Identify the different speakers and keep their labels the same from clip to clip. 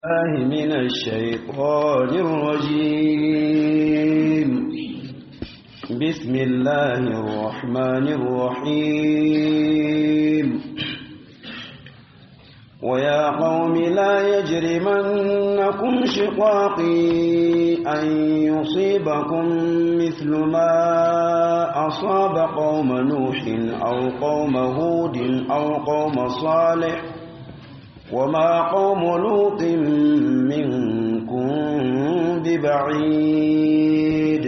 Speaker 1: الله من الشيطان الرجيم بسم الله الرحمن الرحيم ويا قوم لا يجرمنكم شقاقي أن يصيبكم مثل ما أصاب قوم نوح أو قوم هود أو قوم صالح وما قوم لوط منكم ببعيد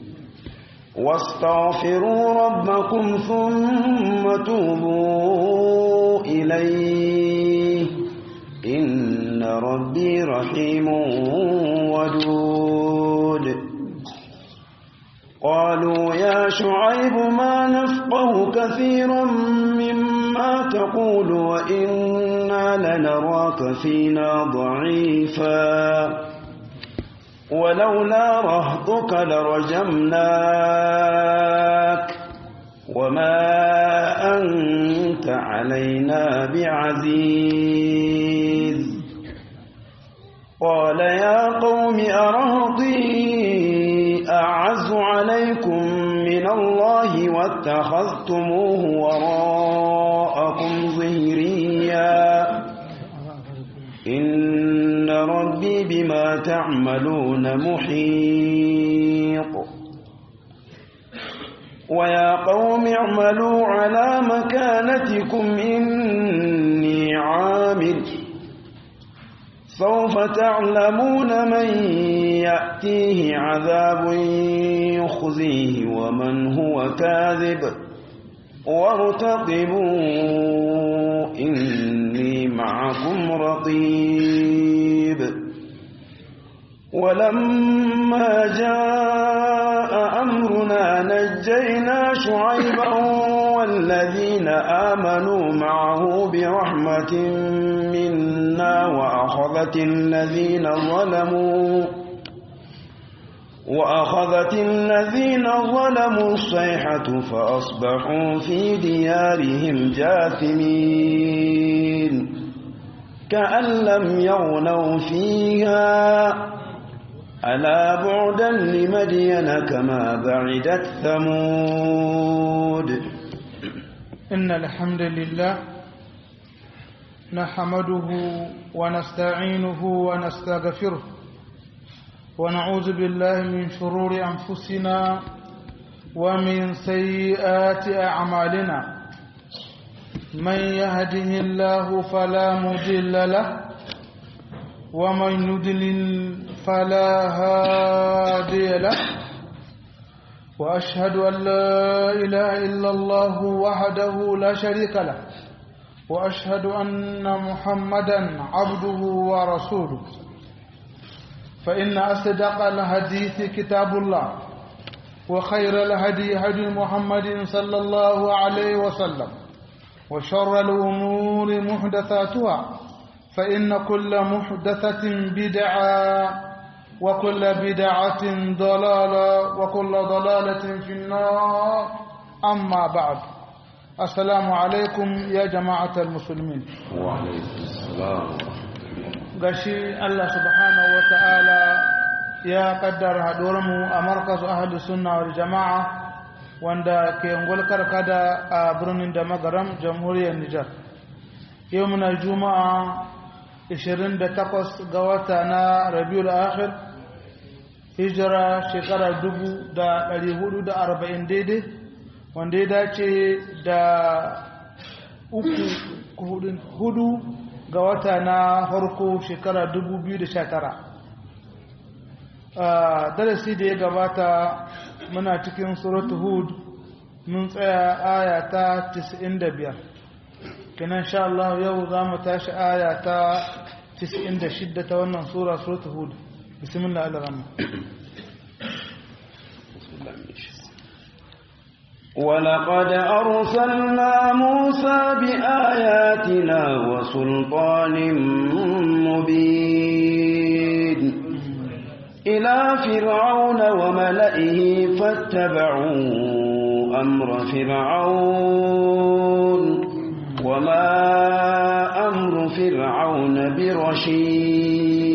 Speaker 1: واستغفروا ربكم ثم توبوا إليه إن ربي رحيم ودود قالوا يا شعيب ما نفقه كثيرا مما تقول وإنا لنراك فينا ضعيفا ولولا رهطك لرجمناك وما أنت علينا بعزيز قال يا قوم أرهطي أعز عليكم من الله واتخذتموه وراءكم ظهريا إن ربي بما تعملون محيط ويا قوم اعملوا على مكانتكم إني عامل سوف تعلمون من يأتيه عذاب يخزيه ومن هو كاذب وارتقبوا إني معكم رقيب ولما جاء أمرنا نجينا شعيبا والذين آمنوا معه برحمة منا وأخذت الذين ظلموا وأخذت الذين ظلموا الصيحة فأصبحوا في ديارهم جاثمين كأن لم يغنوا فيها ألا بعدا لمدين كما بعدت ثمود
Speaker 2: إن الحمد لله نحمده ونستعينه ونستغفره ونعوذ بالله من شرور أنفسنا ومن سيئات أعمالنا من يهده الله فلا مضل له ومن يضلل فلا هادي له وأشهد أن لا إله إلا الله وحده لا شريك له وأشهد أن محمدا عبده ورسوله فإن أصدق الحديث كتاب الله وخير الهدي هدي محمد صلى الله عليه وسلم وشر الأمور محدثاتها فإن كل محدثة بدعة وكل بدعة ضلالة وكل ضلالة في النار أما بعد السلام عليكم يا جماعة المسلمين
Speaker 1: وعليكم السلام
Speaker 2: gashi Allah subhanahu wa ta'ala ya kaddara haɗuwarmu a markazu ahadu sunna wal jama'a wanda ke ngol karkada a birnin da magaram jamhuriyar Nijar. Yau muna juma'a 28 ga wata na Rabiul Akhir hijira shekara 1440 daidai wanda ya dace da uku hudu ga wata na farko shekara 2019 darasi da ya gabata muna cikin suratu hud mun tsaya aya ta 95 kenan sha Allah yau za mu tashi aya ta 96 ta wannan sura suratu hud bismillah al-rahman
Speaker 1: ولقد أرسلنا موسى بآياتنا وسلطان مبين إلى فرعون وملئه فاتبعوا أمر فرعون وما أمر فرعون برشيد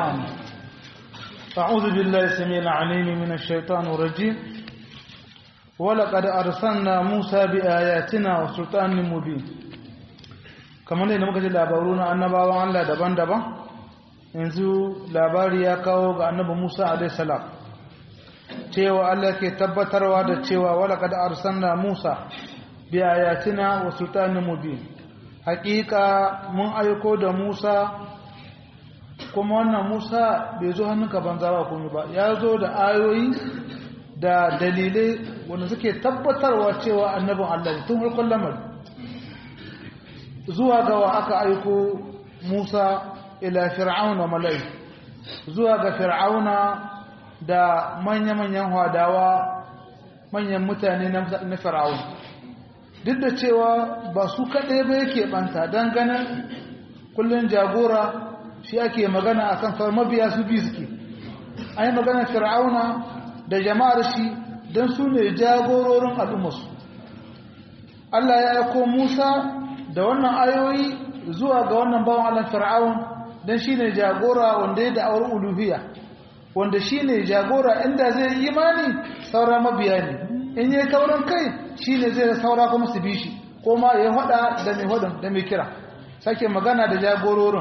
Speaker 2: نعم أعوذ بالله السميع العليم من الشيطان الرجيم ولقد أرسلنا موسى بآياتنا وسلطان مبين kamar yadda muka ji labaru na annabawan Allah daban-daban yanzu labari ya kawo ga annabi Musa alaihi salam cewa Allah ke tabbatarwa da cewa walaqad arsalna Musa bi ayatina wa sultanin mubin hakika mun aiko da Musa kuma wannan Musa bai zo hannunka banza ba komai ba ya zo da ayoyi da dalilai wanda suke tabbatarwa cewa annabin Allah ne tun farkon lamarin zuwa ga wa aka aiko Musa ila fir'auna mala'i zuwa ga fir'auna da manya-manyan hadawa manyan mutane na fir'auna duk da cewa ba su kaɗai ba yake ɓanta don ganin kullum jagora shi ake magana a kan sauran mabiya su biyu suke an yi magana fir'auna da jama'ar shi don su ne jagororin al'ummarsu Allah ya aiko Musa da wannan ayoyi zuwa ga wannan bawan Allah fir'aun don shi ne jagora wanda ya da'awar uluhiyya wanda shi ne jagora inda zai yi imani saura mabiya ne in yi taurin kai shi ne zai saura kuma su bi shi ko ma ya hada da mai hudun da mai kira sake magana da jagororin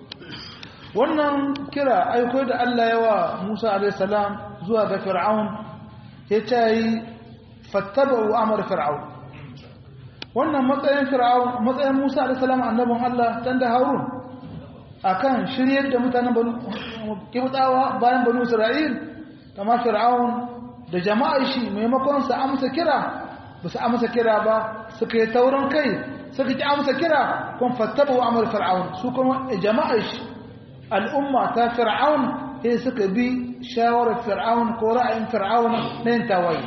Speaker 2: wannan kira aiko da Allah yawa Musa a.s. zuwa ga fir'aun ya ce yi fattaba'u amar fir'aun wannan matsayin fir'aun matsayin Musa a.s. annabin Allah dan da Harun akan shiryar da mutanen banu kibtawa bayan banu Isra'il kama fir'aun da jama'ar shi maimakon su amsa kira ba su amsa kira ba suka yi taurin kai suka ki amsa kira kun fattaba wa amur fir'aun su kuma jama'ar shi al'umma ta fir'aun sai suka bi shawarar fir'aun ko ra'ayin fir'aun na yin tawaye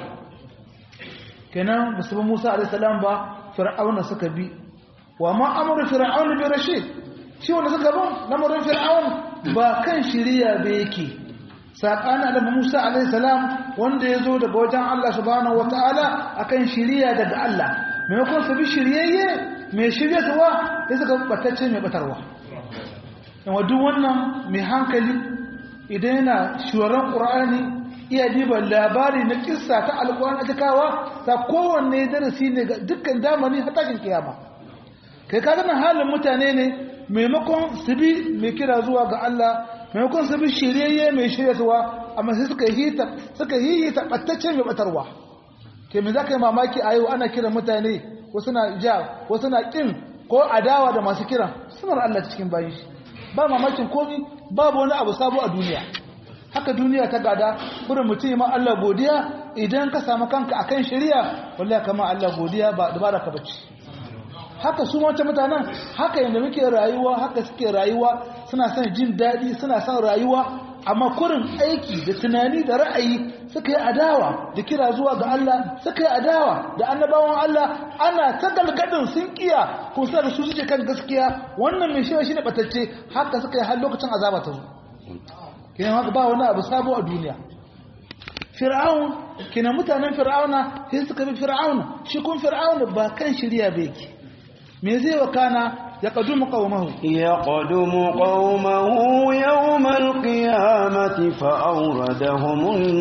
Speaker 2: kenan musulmi musa a.s. ba fir'auna suka bi wa ma amur fir'aun bi rashid shi wanda suka bin lamarin fir'aun ba kan shiriya ba yake saƙana da Musa alaihissalam wanda ya zo daga wajen Allah subhanahu wata'ala akan shiriya daga Allah maimakon su bi shiryayye mai shiryatuwa ya suka batacce mai batarwa yawa duk wannan mai hankali idan yana shuwaran ƙur'ani iya diba labari na kissa ta alƙur'ani cikawa ta kowanne darasi ne ga dukkan zamani har tashin kiyama kai ka ganin halin mutane ne maimakon su bi mai kira zuwa ga Allah maimakon su bi shiryayye mai shiryatuwa amma sai suka hita suka hihita battacce mai batarwa ke me zaka yi mamaki a yau ana kiran mutane wasu na ja wasu na kin ko adawa da masu kiran sunar Allah cikin bayin shi ba mamakin komi babu wani abu sabo a duniya haka duniya ta gada burin mutum ma Allah godiya idan ka samu kanka akan shari'a wallahi kama Allah godiya ba dabara ka bace haka su wancan mutanen haka yadda muke rayuwa haka suke rayuwa suna son jin daɗi suna son rayuwa amma kurin aiki da tunani da ra'ayi suka yi adawa da kira zuwa ga Allah suka yi adawa da annabawan Allah ana ta galgadin sun kiya ko sa da su suke kan gaskiya wannan mai shewa shine batacce haka suka yi har lokacin azaba ta zo kenan haka ba wani abu sabo a duniya fir'aun kenan mutanen fir'auna sai suka bi fir'auna shi kun fir'auna ba kan shirya ba yake me zai wakana ya qadumu qaumahu
Speaker 1: ya qadumu qaumahu yawmal qiyamati fa awradahum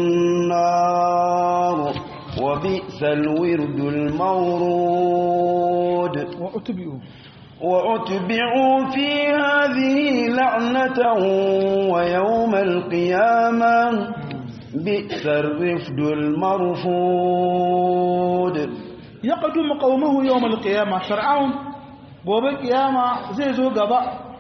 Speaker 1: an-nar wa bi'sal wirdul mawrud
Speaker 2: wa utbi'u
Speaker 1: wa utbi'u fi hadhihi la'natan wa yawmal qiyamah bi'sar rifdul marfud
Speaker 2: ya qadumu qaumahu yawmal qiyamah fir'aun gobe kiyama zai zo gaba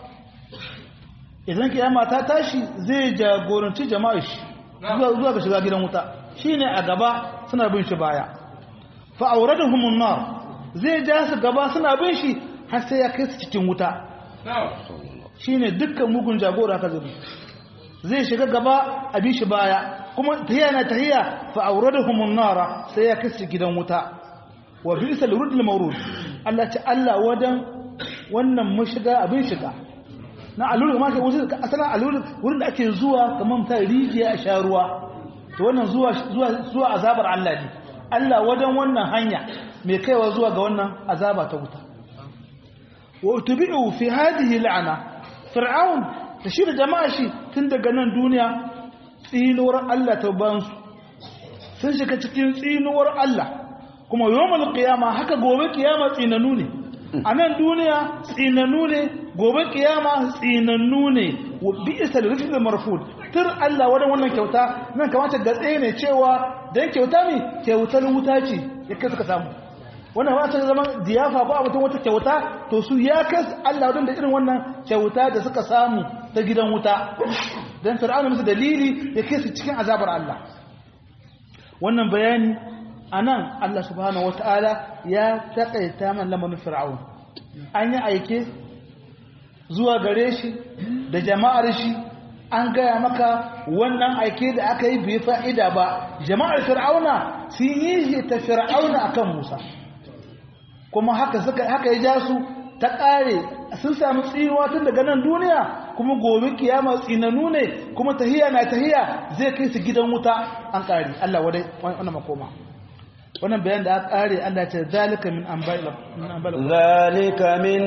Speaker 2: idan kiyama ta tashi zai jagoranci jama'a shi zuwa ga shiga gidan wuta shine a gaba suna bin shi baya fa awraduhumun nar zai ja su gaba suna bin shi har sai ya kai su cikin wuta shine dukkan mugun jagora ka zabi zai shiga gaba a bi shi baya kuma tahiya na tahiya fa awraduhumun nar sai ya kai su gidan wuta wa bi'sal wurdul mawrud Allah ce Allah wadan wannan mashiga abin shiga na alulu ma ke wuce asalan alulu wurin da ake zuwa kamar ta rijiya a sha ruwa to wannan zuwa zuwa zuwa azabar Allah ne Allah wadan wannan hanya mai kaiwa zuwa ga wannan azaba ta wuta wa utbi'u fi hadhihi la'ana fir'aun da shi da jama'a shi tun daga nan duniya tsinuwar Allah ta bansu sun shiga cikin tsinuwar Allah kuma yawmal qiyama haka gobe kiyama tsinanu ne a nan duniya tsinanu ne gobe kiyama tsinanu ne wa bi'sa lirfid marfud tur Allah wadan wannan kyauta nan kamata gatse ne cewa dan kyauta ne kyautar wuta ce yake suka samu wannan ba ta zama diyafa ko abutun wata kyauta to su ya kas Allah wadan da irin wannan kyauta da suka samu ta gidan wuta dan fir'auna musu dalili yake su cikin azabar Allah wannan bayani anan Allah subhanahu wataala ya takaita man lamarin fir'aun an yi aike zuwa gare shi da jama'ar shi an gaya maka wannan aike da aka yi bai fa'ida ba jama'ar fir'auna sun yi shi ta fir'auna akan musa kuma haka suka haka ya ja su ta ƙare sun samu tsinuwa tun daga nan duniya kuma gobe kiyama tsinanu ne kuma tahiya na tahiya zai kai su gidan wuta an ƙare Allah wadai wannan makoma wannan bayan da aka ƙare Allah ce zalika min anba'il
Speaker 1: zalika min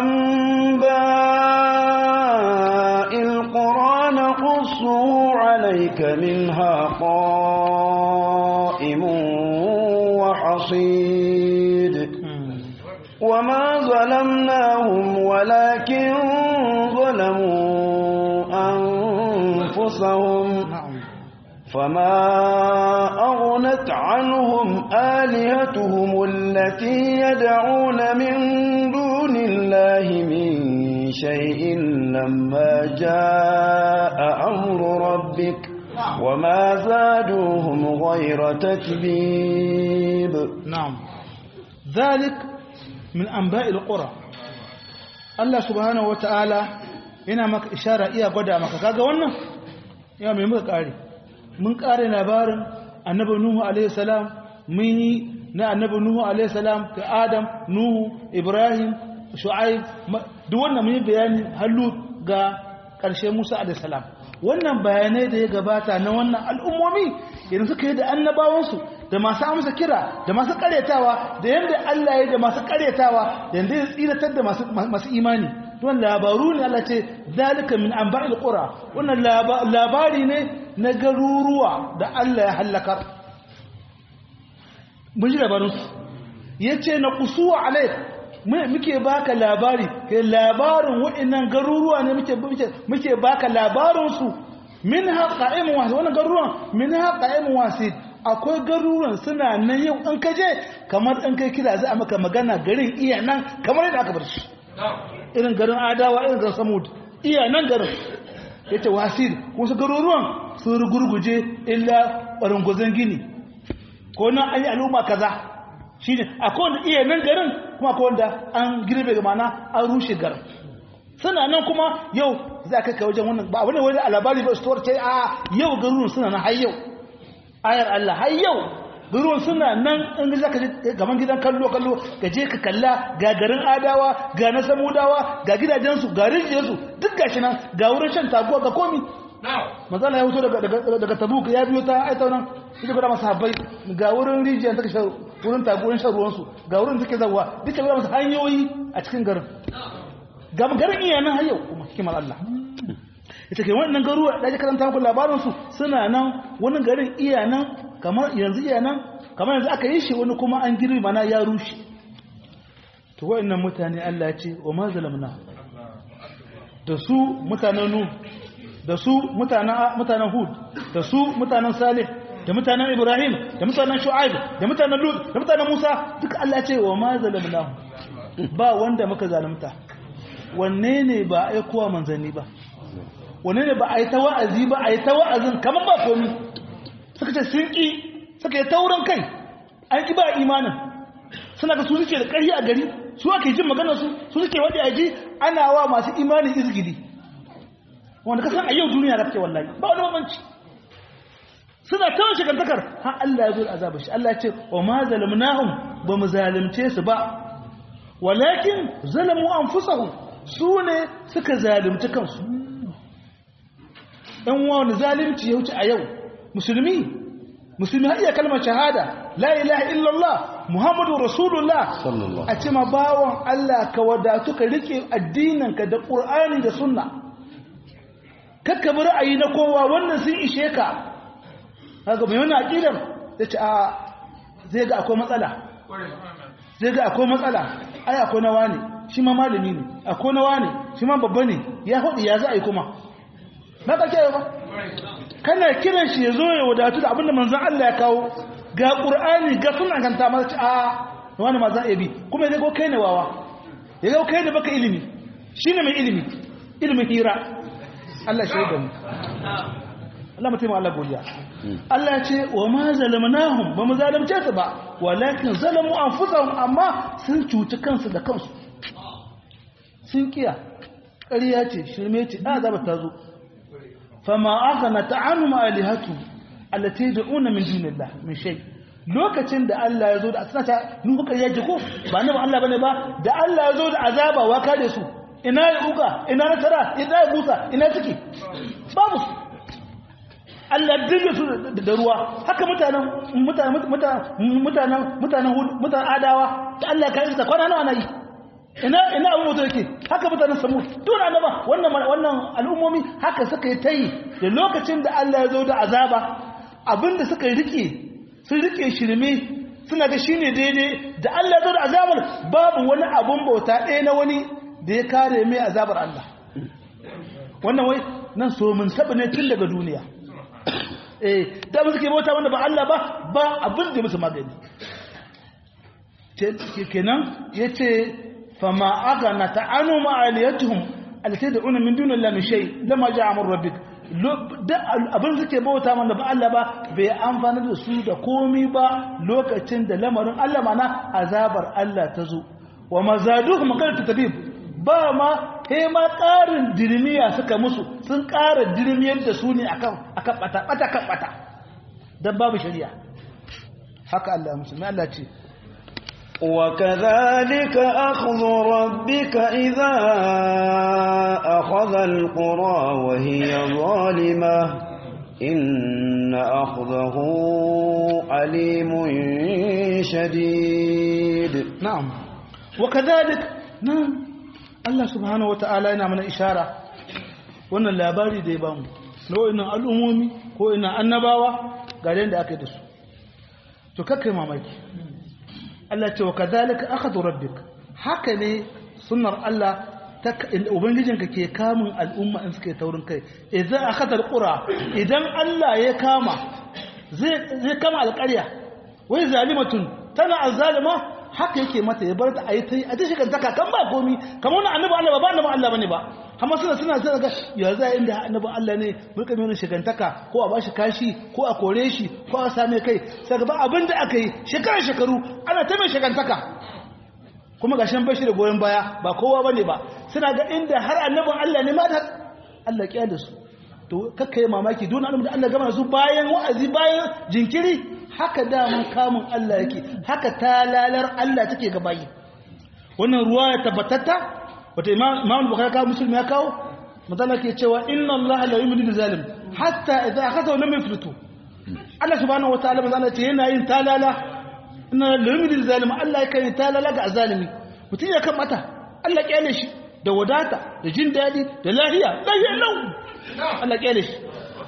Speaker 1: anba'il qur'ana qussu alayka minha qa'imun wa hasid وما ظلمناهم ولكن ظلموا أنفسهم فما أغنت عنهم آلهتهم التي يدعون من دون الله من شيء لما جاء أمر ربك وما زادوهم غير تتبيب
Speaker 2: نعم ذلك min anba'il qura Allah subhanahu wataala yana maka ishara iya gwada maka kaga wannan ya mai muka kare mun kare labarin annabi nuhu alaihi salam mun yi na annabi nuhu alaihi salam ka adam nuhu ibrahim shu'aib duk wannan mun yi bayani hallu ga karshe musa alaihi salam wannan bayanai da ya gabata na wannan al'ummomi yanzu suka yi da annabawansu da masu amsa kira da masu karyatawa da yadda Allah ya da masu karyatawa da yadda ya tsiratar da masu imani don labaru ne Allah ce dalika min anba'il qura wannan labari ne na garuruwa da Allah ya halakar mun ji labarin su yace na qusuwa alaik muke baka labari kai labarin waɗannan garuruwa ne muke muke baka labarin su minha qa'imun wasid wannan garuruwan minha qa'imun wasid akwai garuruwan suna nan yau an kaje kamar an kai kira za a maka magana garin iya nan kamar yadda aka bar shi irin garin adawa irin garin samud iya nan garin ya ce wasir wasu garuruwan sun rugurguje illa ɓarangwazon gini ko nan an yi al'umma kaza shi ne akwai wanda iya nan garin kuma akwai wanda an girbe ga mana an rushe garin suna nan kuma yau za ka kai wajen wannan ba abu ne wani alabari ba su ce a yau garuruwan suna nan har yau ayar Allah har yau garuwan suna nan in za ka je gaban gidan kallo kallo ka je ka kalla ga garin adawa ga na samudawa ga gidajensu ga rijiyarsu duk gashi nan ga wurin shan taguwa ga komi mazala ya wuto daga tabuk ya biyo ta aita nan ita gwada masu habbai ga wurin rijiyar ta kashe wurin taguwar shan ruwansu ga wurin take zawa duka gwada masu hanyoyi a cikin garin ga garin iya nan har yau kuma hikimar Allah ita ke wannan garuwa da ake karanta muku labarinsu suna nan wani garin iya nan kamar yanzu iya nan kamar yanzu aka yi shi wani kuma an girbi mana ya rushe to wa'annan mutane Allah ya ce wa ma zalamna da su mutanen nu da su mutanen hud da su mutanen salih da mutanen ibrahim da mutanen shu'aib da mutanen lut da mutanen musa duka Allah ya ce wa ma zalamna ba wanda muka zalunta wanne ne ba aikowa manzanni ba wane ne ba a yi ta wa'azi ba a yi ta wa'azin kamar ba komi suka ce sun ƙi suka yi taurin kai an ƙi ba imanin suna ga su suke da ƙarfi a gari su ake jin magana su su suke wadda a ji ana wa masu imanin izgili wanda kasan a yau duniya da kake wallahi ba wani mamanci suna tawon shigantakar har Allah ya zo da azabar shi Allah ya ce wa ma zalamnahum ba mu zalimce su ba walakin zalamu anfusahum su ne suka zalimci kansu ɗan wani zalimci ya wuce a yau musulmi musulmi har iya kalmar shahada la ilaha illallah muhammadu rasulullah a ce ma bawon Allah ka wadatu ka rike addininka da ƙur'ani da sunna kakka bi ra'ayi na kowa wannan sun ishe ka kaga mai wannan aqidar yace a zai ga akwai matsala zai ga akwai matsala ai akwai nawa ne shi ma malami ne akwai nawa ne shi ma babba ne ya hudu ya za a yi kuma na ka kiyaye ba kana kiran shi ya zo ya wadatu da abinda manzon Allah ya kawo ga qur'ani ga sunna kanta ma ce a wani ma za a bi kuma ya go kai ne wawa ya go kai ne baka ilimi shine mai ilimi ilimin hira Allah shi da mu Allah mutum Allah godiya Allah ya ce wa ma zalamnahum ba mu zalimce su ba walakin zalamu anfusahum amma sun cuci kansu da kansu sun kiya ƙarya ce shirme ce da zaba ta zo fama aghna ta'anum alihatu allati yad'una min dunillah min shay lokacin da Allah ya zo da suna ta nuhu ƙarya ce ko ba ne ba Allah bane ba da Allah ya zo da azaba wa kare su ina ya uka ina na tara ina ya busa ina suke babu su Allah dinga su da ruwa haka mutanen mutanen mutanen mutanen mutanen adawa da Allah ya kai su kwana nawa na yi ina ina abu mutu yake haka mutanen samu tun annaba wannan wannan al'ummomi haka suka yi tayi da lokacin da Allah ya zo da azaba abinda suka rike sun rike shirme suna ga shine daidai da Allah ya zo da azabar babu wani abun bauta ɗaya na wani da ya kare mai azabar Allah wannan wai nan so mun saba ne tun daga duniya eh da mu suke bauta wanda ba Allah ba ba abin da musu magani kenan yace fama agana ta'anu ma'aliyatuhum allati da'una min dunillahi min shay lama ja'a amr rabbik abin suke bauta wanda ba Allah ba bai amfana da su da komi ba lokacin da lamarin Allah mana azabar Allah ta zo wa mazaduhum qala tabib ba ma he ma ƙarin dirmiya suka musu sun ƙara dirmiyar da su ne akan akan bata bata kan bata dan babu shari'a haka Allah musulmi Allah ce
Speaker 1: وكذلك أخذ ربك إذا أخذ القرى وهي ظالمة إن أخذه عليم شديد
Speaker 2: نعم وكذلك نعم Allah subhanahu wata'ala yana mana ishara wannan labari da ya bamu nau'in al'ummomi ko ina annabawa ga da aka yi da su to kakkai mamaki Allah ce wa kadhalika akhadhu rabbik haka ne sunnar Allah ta ubangijinka ke kamun al'umma in suka yi taurin kai idan akhadha alqura idan Allah ya kama zai zai kama alƙarya wai zalimatun tana azzalima haka yake mata ya bar ta a yi ta yi a ta shigantaka kan ba komi kamar wani annabi Allah ba ba annabi Allah bane ba amma suna suna suna ga ya za inda annabi Allah ne mulka mai wani shigantaka ko a bashi kashi ko a kore shi ko a same kai sai ga ba abin da aka yi shekara shekaru ana ta mai shigantaka kuma ga shan bashi da goyon baya ba kowa bane ba suna ga inda har annabin Allah ne ma da Allah kiya da su to kakkai mamaki don annabi da Allah gama su bayan wa'azi bayan jinkiri haka daman kamun Allah yake haka talalar Allah take ga bayi wannan ruwa ya tabbatatta wata imam bukhari kawo musulmi ya kawo mutala ke cewa inna Allah la yumli zalim hatta idza akhadha lam yuflitu Allah subhanahu wataala manzo ce yana yin talala inna la yumli zalim Allah yake yin talala ga azalimi mutum ya kan mata Allah kyale shi da wadata da jin dadi da lahiya lahiya lau Allah kyale shi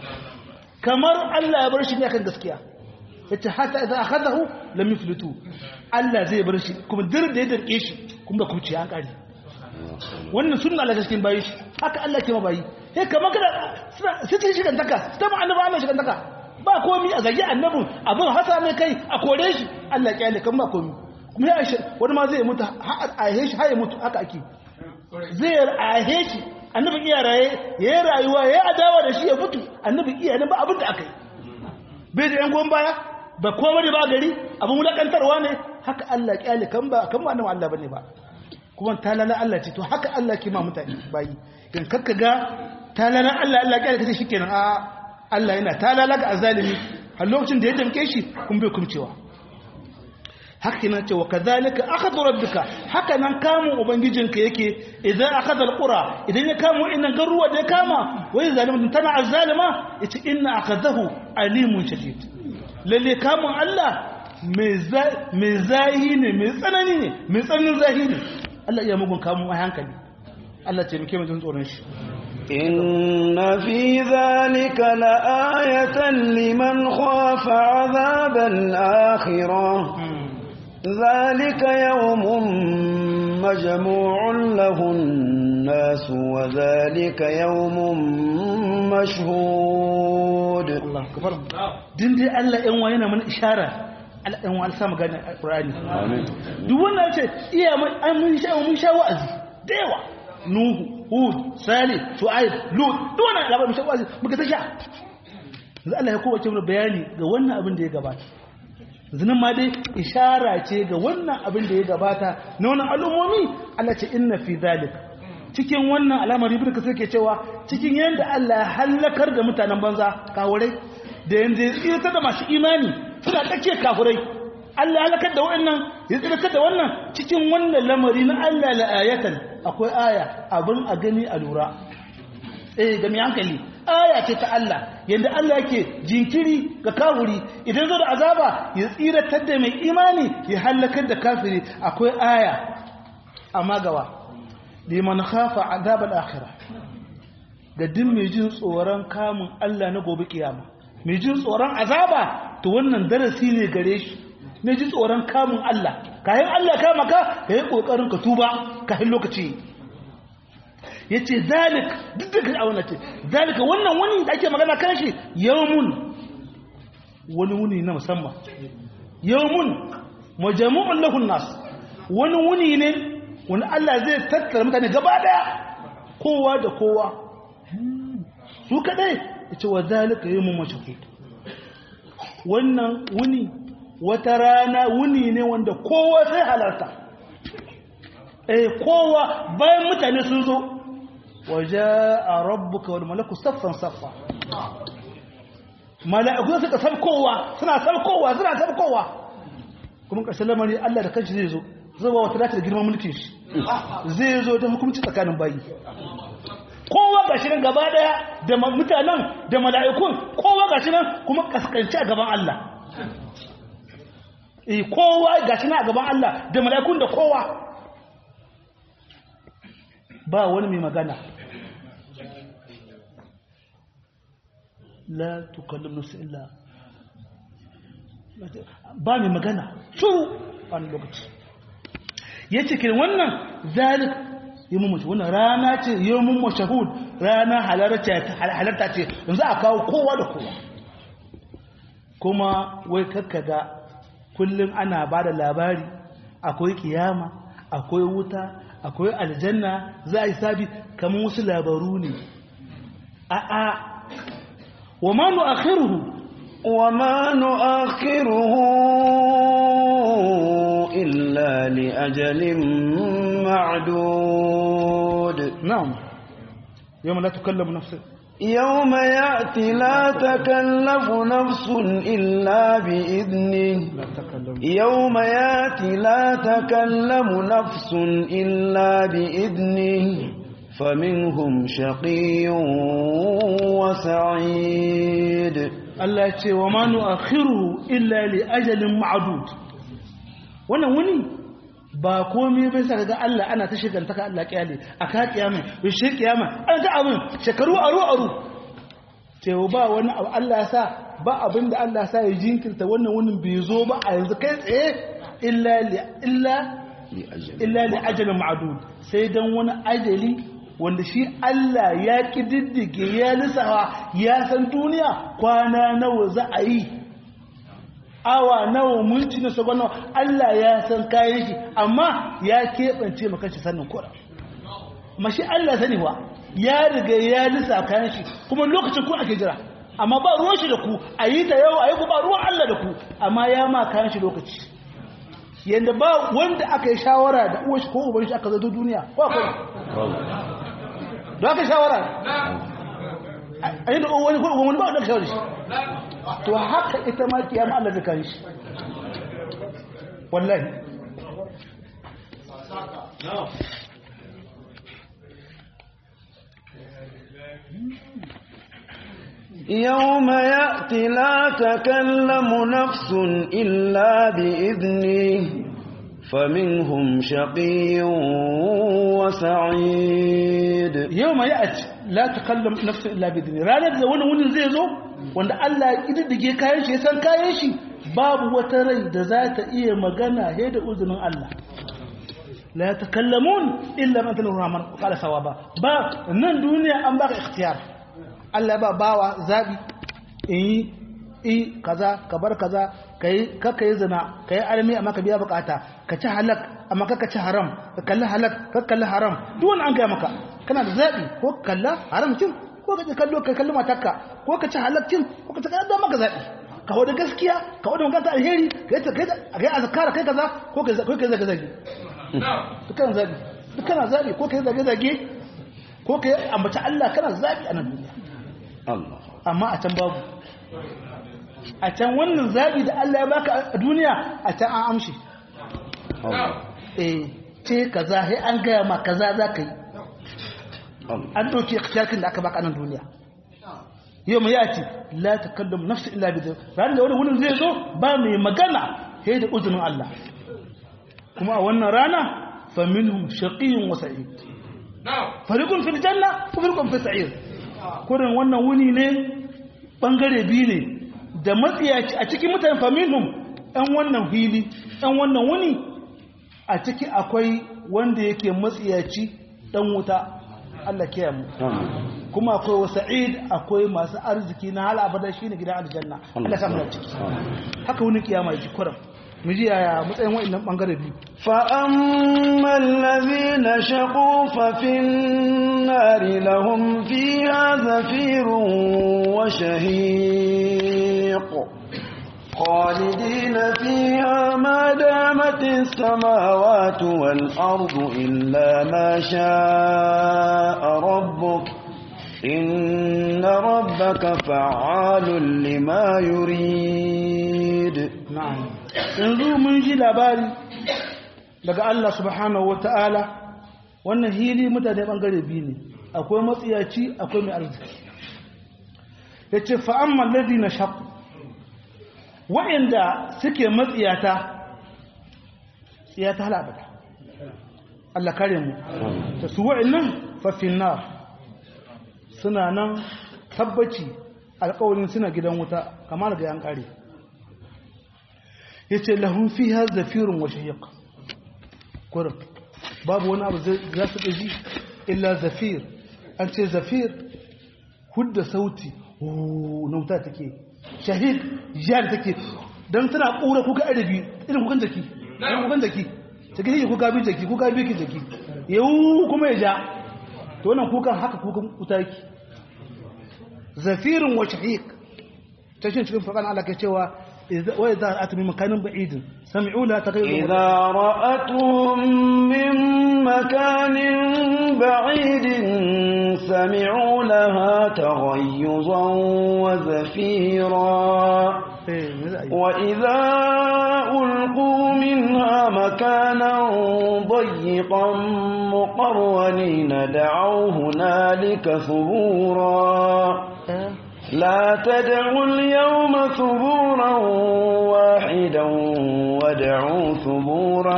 Speaker 2: kamar Allah ya bar shi ne kan gaskiya yace hatta idan akhadahu lam yuflitu Allah zai bar shi kuma dir da ya darke shi kuma da kuci an kare wannan sunna Allah cikin bayi shi haka Allah ke ma bayi sai kamar kada sai ta shi dantaka ta ma annabi Allah shi dantaka ba komi a zagi annabi abin hasa mai kai a kore shi Allah kyale kan ba komi kuma ya aisha wani ma zai mutu a yahe shi har ya mutu haka ake zai ahe shi annabi iya raye ya yi rayuwa ya yi adawa da shi ya mutu annabi iya nan ba abin da aka yi bai da yan goyon baya ba kowa ne ba gari abin wulakantarwa ne haka Allah kyale kan ba kan ba nan Allah bane ba kuma talala Allah ce to haka Allah ke ma mutane bayi in kakka ga talala Allah Allah kyale kace shikenan a Allah yana talala ga azalimi a lokacin da ya damke shi kun bai kumcewa haka nan ce wa kadhalika akhadhu rabbika haka nan kamun ubangijinka yake idan akhadha alqura idan ya kamo innan garuwa da ya kama wai zalimin tana azzalima yace inna akhadahu alimun shadid lalle kamun Allah mai zahi ne mai tsanani ne mai tsananin zahi ne Allah iya mugun kamun a hankali Allah ce muke mutum tsoron shi
Speaker 1: إن في ذلك لآية لمن خاف عذاب الآخرة ذلك يوم مجموع له الناس وذلك يوم مشهود
Speaker 2: Allah akbar din dai Allah ɗan wa yana mana ishara Allah ɗan wa sa magana Qur'ani
Speaker 1: Amin.
Speaker 2: duk wannan ce iya mun an mun sha mun sha wa'azi da yawa Nuhu Hud Salih Shu'aib Lut duk wannan labarin mun sha wa'azi muka ta sha yanzu Allah ya kowace mana bayani ga wannan abin da ya gabata zinan ma dai ishara ce ga wannan abin da ya gabata na wannan al'ummomi Allah ce inna fi zalik cikin wannan alamar ibn kasir ke cewa cikin yanda Allah ya halakar da mutanen banza kawurai da yanda ya tsirta da masu imani suna tsakiyar kafurai Allah ya halakar da wannan ya tsirta da wannan cikin wannan lamari na Allah la ayatan akwai aya abin a gani a lura eh ga mai hankali aya ce ta Allah yanda Allah yake jinkiri ga kafiri idan zo da azaba ya tsiratar da mai imani ya halakar da kafiri akwai aya amma gawa liman khafa azab al-akhirah ga din mai jin tsoron kamun Allah na gobe kiyama mai jin tsoron azaba to wannan darasi ne gare shi mai jin tsoron kamun Allah kayan Allah kama ka kai kokarin ka tuba kayan lokaci ya ce zalik duk da kan awon ce zalika wannan wani da ake magana kan shi yawmun wani wuni na musamman yawmun majamu'un lahun nas wani wuni ne wani Allah zai tattara mutane gaba daya kowa da kowa su kadai ya ce wa zalika yawmun mashahud wannan wuni wata rana wuni ne wanda kowa sai halarta eh kowa bayan mutane sun zo وجاء ربك والملك صفا صفا mala'iku suka sabkowa suna sabkowa suna sabkowa kuma ƙarshen lamari Allah da kanshi zai zo zuba wata dace da girman mulkin shi zai zo don hukunci tsakanin bayi kowa ga shi nan gaba daya da mutanen da mala'ikun kowa ga shi nan kuma kaskanci a gaban Allah eh kowa ga shi nan a gaban Allah da mala'ikun da kowa ba wani mai magana la tukallim nafsi illa ba mai magana shuru wani lokaci ya ce kin wannan zalik yi mummashi wannan rana ce yi mummashahud rana halarta ce yanzu a kawo kowa da kowa kuma wai kakkaga kullum ana ba da labari akwai kiyama akwai wuta akwai aljanna za a yi sabi kamar wasu labaru ne a a wa ma nu'akhiruhu
Speaker 1: wa ma nu'akhiruhu illa li ajalin ma'dud
Speaker 2: na'am yawma la tukallamu nafsun
Speaker 1: يوم يأتي لا تكلف نفس إلا بإذنه
Speaker 2: la takallamu
Speaker 1: يوم ياتي لا تكلم نفس إلا بإذنه فمنهم شقي وسعيد
Speaker 2: Allah ya ce wa ma nu'akhiruhu illa li ajalin ma'dud wannan wuni ba komai bai saka ga Allah ana ta shiganta ka Allah kiyale aka kiyama shi kiyama an ta abin shekaru aru aru cewa ba wani abu Allah ya sa ba abin da Allah ya sa ya jinkirta wannan wunin bai zo ba a yanzu kai tsaye illa li illa illa li ajalin ma'dud sai dan wani ajali wanda shi Allah ya kididdige ya lissawa ya san duniya kwana nawa za a yi awa nawa minti na sabon nawa Allah ya san kayan shi amma ya keɓance maka shi sannan kura amma shi Allah sani wa ya riga ya lissa kayan shi kuma lokacin ku ake jira amma ba ruwan shi da ku a yi ta yau a yi ku ba ruwan Allah da ku amma ya ma kayan shi lokaci yadda ba wanda aka yi shawara da uwa shi ko uban shi aka zato duniya ko akwai da aka yi shawara a yi da wani ko uban wani ba wadda shawara shi to haka ita ma kiyama Allah da kan shi wallahi
Speaker 1: يوم يأتي لا تكلم نفس إلا بإذنه فمنهم شقي وسعيد
Speaker 2: yau ma ya'ati la takallam nafsu illa bi idni ranar da wani wunin zai zo wanda Allah ya kididdige kayan shi ya san kayan shi babu wata rai da za ta iya magana he da uzunin Allah la yatakallamun illa man tanu rahman qala sawaba ba nan duniya an baka ikhtiyar Allah ba bawa zabi in yi kaza ka bar kaza kai kaka yi zina kai almi amma ka biya bukata ka ci halak amma kaka ci haram ka kalli halak ka kalli haram duk wani an gaya maka kana da zabi ko ka kalla haram cin ko ka ci kallo ka kalli matarka ko ka ci halak cin ko ka ci kalli maka zabi ka wada gaskiya ka wada magana alheri ka yi kai kai azkara kai kaza ko ka ko ka zage zage dukkan zabi dukkan zabi ko ka zage zage ko ka ambaci Allah kana zabi a nan duniya
Speaker 1: Allah
Speaker 2: amma a can babu a can wannan zabi da Allah ya baka a duniya a can an amshi
Speaker 1: Allah
Speaker 2: eh ce kaza sai an gaya ma kaza za ka yi
Speaker 1: Allah
Speaker 2: an ɗauki ikhtiyarkin da aka baka a nan duniya yau mai yaci la takallam nafsu illa bi ranar da wani wurin zai zo ba mai magana sai da uzunin Allah kuma a wannan rana fa minhum shaqiyyun wa sa'id fariqun fil janna wa fariqun fis sa'ir kurin wannan wuni ne bangare biyu ne da matsiyaci a cikin mutane fa minhum ɗan wannan fili ɗan wannan wuni a ciki akwai wanda yake matsiyaci ɗan wuta Allah kiyaye mu kuma akwai wa sa'id akwai masu arziki na hal abada shine gidan aljanna Allah samu da ciki haka wani kiyama ji kuram mu ji yaya matsayin wa'annan bangare biyu
Speaker 1: فأما الذين شقوا ففي النار لهم فيها زفير وشهيق خالدين فيها ما دامت السماوات والأرض إلا ما شاء ربك إن ربك فعال لما يريد
Speaker 2: na'am yanzu mun ji labari daga Allah subhanahu wata'ala wannan hili mutane bangare biyu ne akwai matsiyaci akwai mai arziki yace fa amma alladhina shaqu wa'inda suke matsiyata tsiyata halabata Allah kare mu ta su wa'annan fa finnar suna nan tabbaci alƙawarin suna gidan wuta kamar ga yan kare ya ce lahun fi har zafirun wa shahiq kurin babu wani abu za su ɗaji illa zafir an ce zafir hudda sauti na wuta take shahiq jihar take don tana ƙura kuka adabi irin kukan jaki irin kukan jaki ta gini kuka bi jaki kuka bi ki jaki yau kuma ya ja to wannan kukan haka kukan wuta yake zafirun wa shahiq ta shi cikin faɗan Allah ke cewa وإذا رأت من مكان بعيد سمعوا لها تغيظا
Speaker 1: إذا رأتهم من مكان بعيد سمعوا لها تغيظا وزفيرا وإذا ألقوا منها مكانا ضيقا مقرونين دعوا هنالك ثبورا لا تدعوا اليوم ثبورا واحدا ودعوا ثبورا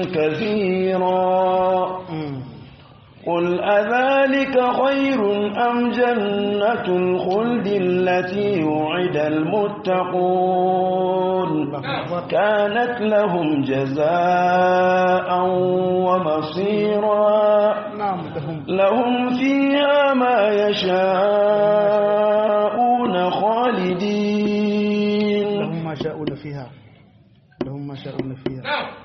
Speaker 1: كثيرا قل أذلك خير أم جنة الخلد التي وعد المتقون كانت لهم جزاء ومصيرا
Speaker 2: نعم لهم
Speaker 1: لهم فيها ما يشاءون خالدين
Speaker 2: لهم ما شاءون فيها لهم ما شاءون فيها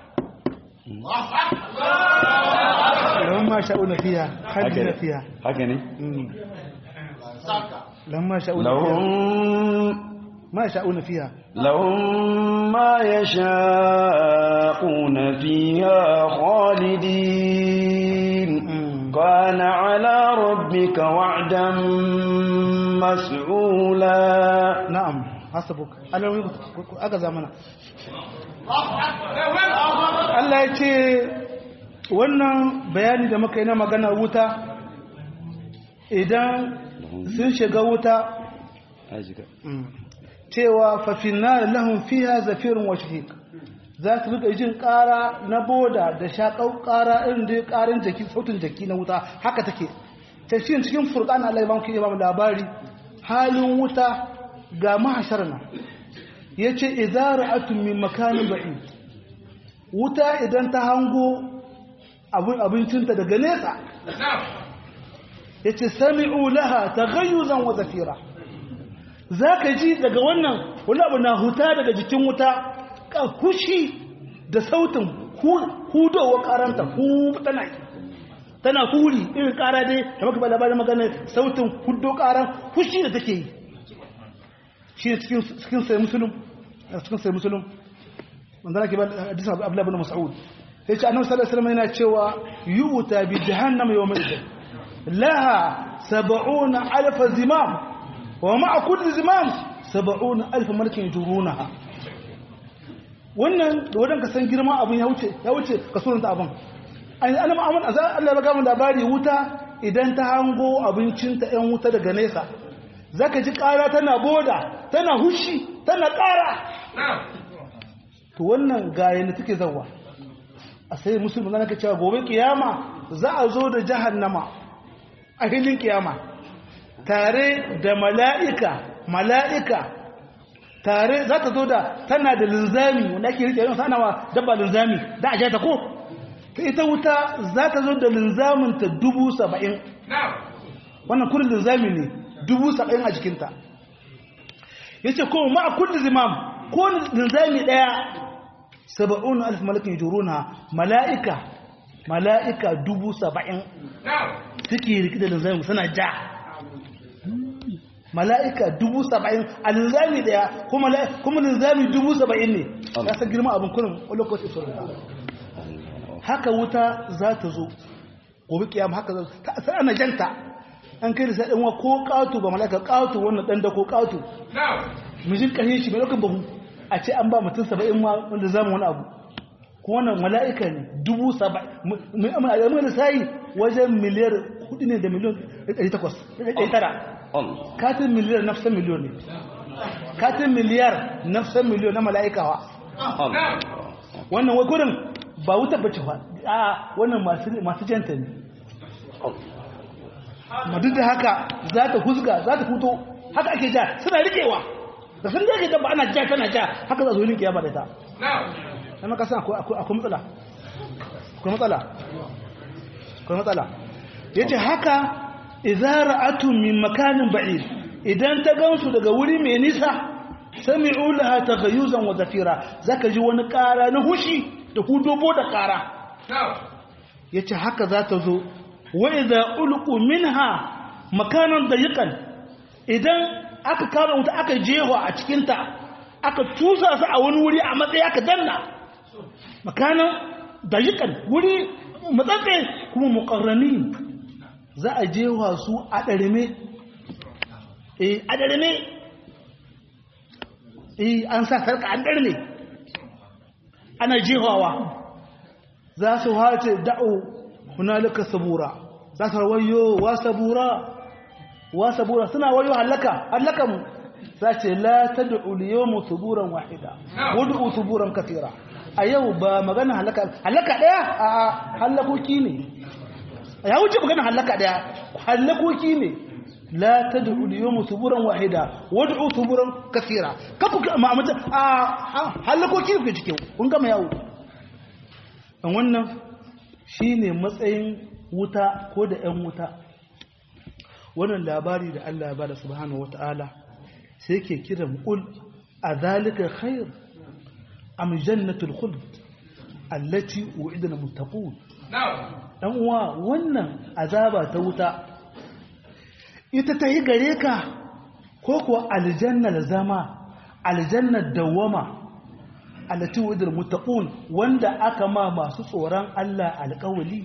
Speaker 2: لهم ما شاءون فيها خالدين فيها
Speaker 1: هكذا
Speaker 2: مم. لهم ما شاءون فيها
Speaker 1: لهم
Speaker 2: ما يشاءون فيها
Speaker 1: لهم ما يشاءون فيها خالدين
Speaker 2: مم.
Speaker 1: كان على ربك وعدا مسعولا
Speaker 2: na'am hasabuk alawi aka zamana Allah ya ce wannan bayani da muka yi na magana wuta idan sun shiga wuta cewa fafinna lahum fiha zafirun wa shahiq za su rika jin ƙara na boda da shaƙau ƙara irin da ƙarin jaki sautin jaki na wuta haka take ta shi cikin furqan Allah ya bamu ba mu labari halin wuta ga mahasharna yace idza ra'atum min makanin ba'id wuta idan ta hango abin abincinta daga nesa yace sami'u laha taghayyuzan wa zafira zaka ji daga wannan wani abu na huta daga jikin wuta ka kushi da sautin hudowa karanta hu tana tana huri irin kara dai da maka ba labarin magana sautin hudo karan kushi da take yi shi ne cikin sai musulun cikin sai musulun wanda nake ba hadisin Abdullah ibn Mas'ud sai ce annabi sallallahu alaihi wasallam yana cewa yu'ta bi jahannam yawm idin laha 70 alf zimam wa ma'a kulli zimam 70 alf malakin jurunaha wannan da wadan ka san girma abun ya wuce ya wuce ka surunta abun an annabi Muhammad Allah ya ga mu labari wuta idan ta hango abincinta ɗan wuta daga nesa zaka ji ƙara tana boda tana hushi tana ƙara to wannan gayen da take zawa a sai musulmi zana ka cewa gobe kiyama za a zo da jahannama a hilin kiyama tare da mala'ika mala'ika tare za ta zo da tana da linzami wanda ake rike yin sanawa dabba linzami da a ta ko ta ita wuta za ta zo da linzaminta dubu saba'in wannan kurin linzami ne dubu saba'in a jikinta ya ce ko ma a kullum zimam ko linzami ɗaya saba'un alif malakin juruna mala'ika mala'ika dubu saba'in suke riki da linzami suna ja mala'ika dubu saba'in a linzami daya kuma linzami dubu saba'in ne ya sa girma abin kunin lokaci sauran haka wuta za ta zo gobe kiyama haka za ta sai ana janta an kai da sai ɗanwa ko ƙato ba mala'ika ƙato wannan ɗan da ko ƙato mijin ƙarfi shi mai ɗaukar bahu a ce an ba mutum saba'in ma wanda zama wani abu ko wannan mala'ika ne dubu saba'in mai lissayi wajen miliyar hudu ne da miliyon ɗari takwas ɗari tara katin miliyar nafsan miliyon ne katin miliyar nafsan miliyon na mala'ikawa wannan wai gudun ba wuta bace ba a wannan masu janta ne ma duk da haka za ta huzga za ta fito haka ake ja suna riƙewa da sun zai dabba ana ja tana ja haka za su yi kiyama da ta na kasan akwai matsala akwai matsala akwai matsala ya ce haka izara atun min makanin ba'id idan ta gansu daga wuri mai nisa sami'u laha taghayyuzan wa zafira zaka ji wani ƙara na hushi da hudobo da ƙara yace haka za ta zo wa idza ulqu minha makanan dayiqan idan aka kama wuta aka jewa a cikinta aka tusa su a wani wuri a matsayi aka danna makanan dayikan wuri matsatse kuma mukarrani za a jewa su a ɗarime eh a ɗarime eh an sa sarka an ɗarme ana jewawa za su hace da'o hunalika sabura za su wayo wa sabura wa sabura suna wayo halaka halaka mu sace la tad'u al-yawma thuburan wahida wad'u thuburan katira a yau ba magana halaka halaka daya a halakoki ne ya wuce magana halaka daya halakoki ne la tad'u al-yawma thuburan wahida wad'u thuburan katira kafu ma mata a halakoki ne cikin kun gama yawo dan wannan shine matsayin wuta ko da ƴan wuta wannan labari da Allah ya bada subhanahu wata'ala sai ke kiran qul adhalika khair am jannatul khuld allati u'ida lil muttaqun dan uwa wannan azaba ta wuta ita ta yi gare ka ko kuwa aljannar zama aljannar dawama allati u'ida lil muttaqun wanda aka ma masu tsoron Allah alƙawali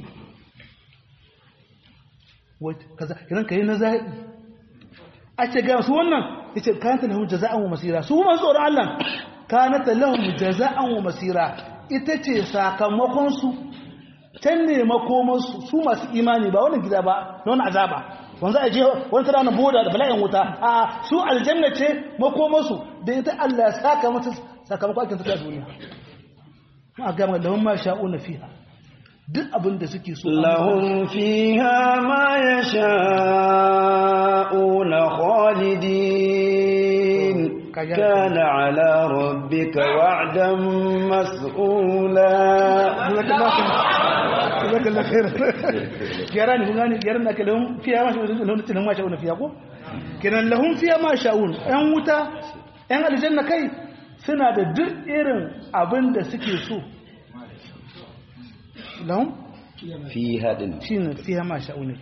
Speaker 2: kaza idan kai na zaɓi a ce ga su wannan ya ce kanata lahum jaza'an wa masira su masu tsoron Allah kanata lahum jaza'an wa masira ita ce sakamakonsu can ne makomansu su masu imani ba wani gida ba na wani azaba wanzu a je wani tara na boda da bala'in wuta a su aljanna ce makomansu da ita Allah ya saka mata sakamakon aikin suka duniya ma gama lahum ma sha'una fiha duk abin da suke so
Speaker 1: لهم فيها ما يشاءون خالدين كان على ربك وعدا مسؤولا
Speaker 2: jazakallah khair gyara ne kun gane gyaran da ke lahum fiya ma sha'un lahum tilahum ma sha'un fiya ko kenan lahum fiya ma sha'un yan wuta yan aljanna kai suna da duk irin abin da suke so lahum
Speaker 1: فيها دن
Speaker 2: shine fiya ma sha'un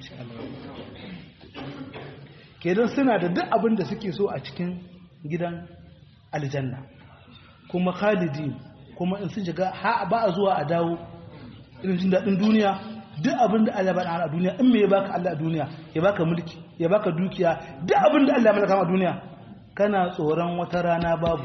Speaker 2: kenan suna da duk abin da suke so a cikin gidan aljanna kuma khalidin kuma in sun shiga ha ba a zuwa a dawo irin jin daɗin duniya duk abin da Allah ya bada a duniya in me ya baka Allah a duniya ya baka mulki ya baka dukiya duk abin da Allah ya mallaka a duniya kana tsoron wata rana babu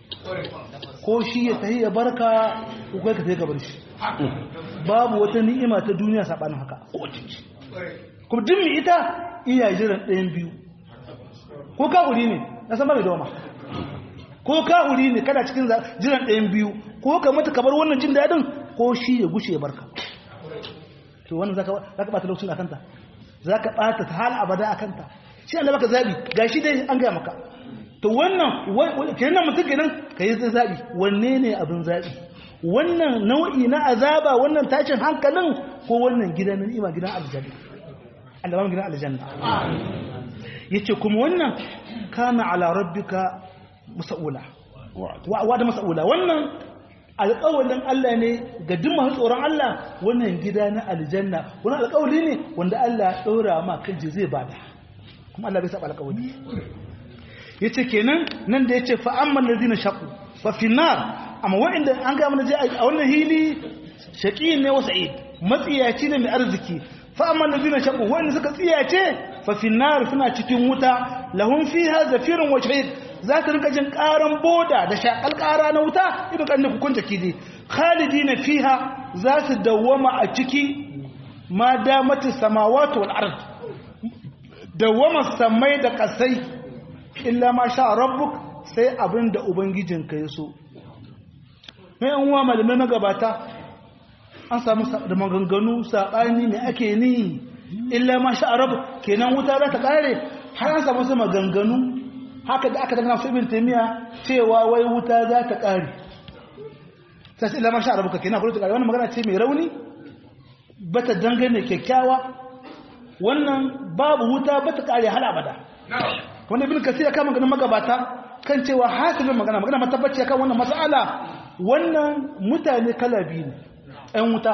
Speaker 2: ko shi ya tahi ya barka ko kai ka tahi ka bar shi babu wata ni'ima ta duniya sabanin haka ko cici kuma duk mai ita iya jiran ɗayan biyu ko ka wuri ne na san ba mai doma ko ka wuri ne kana cikin jiran ɗayan biyu ko ka mata kamar wannan jin daɗin ko shi ya gushe ya barka to wannan zaka zaka bata lokacin akanta zaka bata ta hal abada akanta shi Allah baka zabi gashi dai an ga maka to wannan kenan mutum kenan kai zai zabi wanne ne abin zabi wannan nau'i na azaba wannan tashin hankalin ko wannan gidan ni'ima gidan aljanna Allah ba gidan aljanna yace kuma wannan kana ala rabbika mas'ula wa da mas'ula wannan alƙawalin Allah ne ga duk masu tsoron Allah wannan gida na aljanna wani alƙawali ne wanda Allah ya ɗora ma kan zai bada kuma Allah bai saba alƙawali yace kenan nan da yace fa amman ladina shaqu fa fi nar amma wa'inda an ga mana je a wannan hili shaqi ne wa sa'id matsiyaci ne mai arziki fa amman ladina shaqu wa'inda suka tsiyace fa fi nar suna cikin wuta lahum fiha zafirun wa shahid za ta rika jin karan boda da shakal kara na wuta idan kan da hukunta kidi khalidina fiha za su dawwama a ciki ma damatu samawati wal ard dawwama samai da kasai illa ma sha rabbuk sai abinda ubangijinka ya so mai an wa malamai magabata an samu da maganganu saɓani ne ake ni illa ma sha rabbuk kenan wuta za ta kare har an samu su maganganu haka da aka dangana su ibn taymiya cewa wai wuta za ta kare sai illa ma sha rabbuk kenan kullu ta kare wannan magana ce mai rauni bata dangane kyakkyawa wannan babu wuta bata kare hal abada wanda ibn kasir ya kama ganin magabata kan cewa hasilin magana magana matabbaci kan wannan mas'ala wannan mutane kala biyu ne ƴan wuta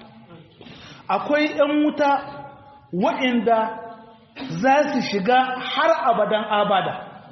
Speaker 2: akwai ƴan wuta waɗanda za su shiga har abadan abada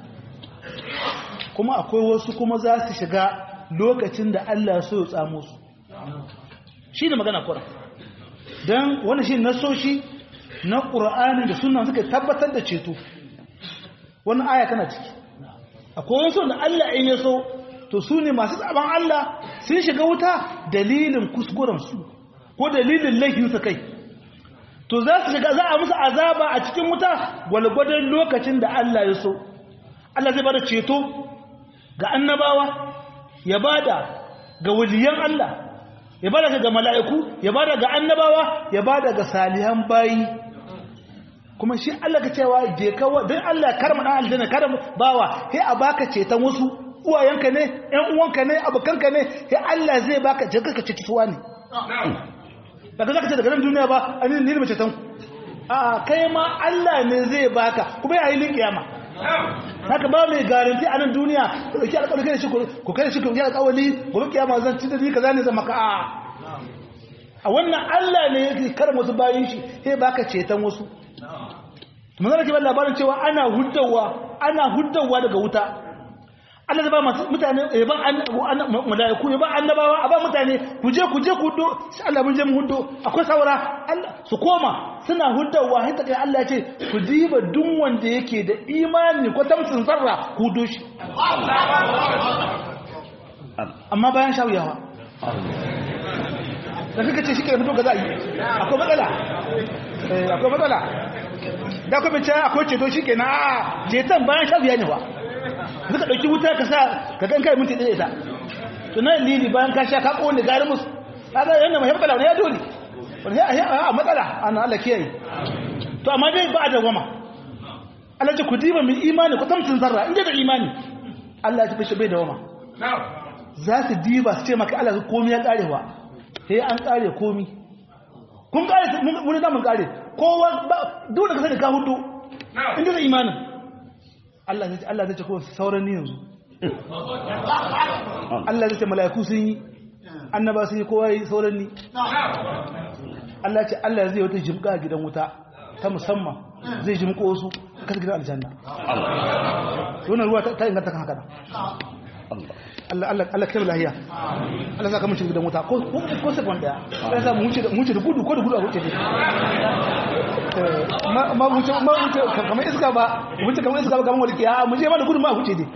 Speaker 2: kuma akwai wasu kuma za su shiga lokacin da Allah so ya tsamo su shi ne magana kura don wani shi nasoshi na ƙura'ani da suna suka tabbatar da ceto wani aya tana ciki akwai wasu da Allah in ya so to su ne masu tsaban Allah sun shiga wuta dalilin kuskurensu ko dalilin laifinsu kai to za su shiga za a musu azaba a cikin wuta gwalgwadon lokacin da Allah ya so Allah zai bada ceto ga annabawa ya bada ga waliyan Allah ya bada ga mala'iku ya bada ga annabawa ya bada ga salihan bayi kuma shi Allah ka cewa je ka don Allah karma dan aljanna karma bawa sai a baka ceton wasu uwayenka ne ƴan uwanka ne abokanka ne sai Allah zai baka je ka ceci suwa ne daga zaka ce daga nan duniya ba ani ni ne ceton a kai ma Allah ne zai baka kuma yayin lin kiyama haka ba mai garanti a nan duniya ku dauki alƙawari kai shi ku kai shi ku yi alƙawari gobe kiyama zan ci da ni kaza ne zan maka a a wannan Allah ne yake karma wasu bayin shi sai baka ceton wasu manzana ke ba labarin cewa ana huddawa ana huddawa daga wuta Allah zai ba mutane ya ba malaiku ya ba annabawa a ba mutane ku je ku je ku huddo sai Allah mun je mu huddo akwai saura Allah su koma suna huddawa sai take Allah ya ce ku diba duk wanda yake da imani ko tamsin zarra ku huddo shi amma bayan shawiyawa da kake ce shi ke fito ga za a yi akwai matsala akwai matsala da kuma ce akwai ceto shi ke na ceton bayan sha biya ne ba suka ɗauki wuta ka sa ka kan kai minti ɗaya ita tunan lili bayan ka sha ka ƙone gari musu ta zai yana mai haɓɓala wani ya dole wani a matsala ana Allah kiyaye to amma dai ba a dawama Allah ce ku diba mai imani ku tamtin zarra inda da imani Allah ya tafi bai dawama za su diba su ce maka Allah komi ya karewa sai an kare komi kun kare mun da mun kare kowa duk da ka sani ka hudu inda da imanin Allah zai Allah zai ce ko sauran ni yanzu Allah zai ce mala'iku sun yi annaba sun yi kowa yi sauran ni Allah ce Allah zai wata jimka a gidan wuta ta musamman zai jimko su kan gidan aljanna wannan ruwa ta inganta kan haka Allah Allah Allah kai lahiya Allah saka mun gidan wuta ko ko sekon daya sai sa mu wuce mu wuce da gudu ko da gudu a wuce ne ma ma wuce ma wuce kamar iska ba wuce kamar iska ba kamar wani kiya mu je ma da gudu ma wuce ne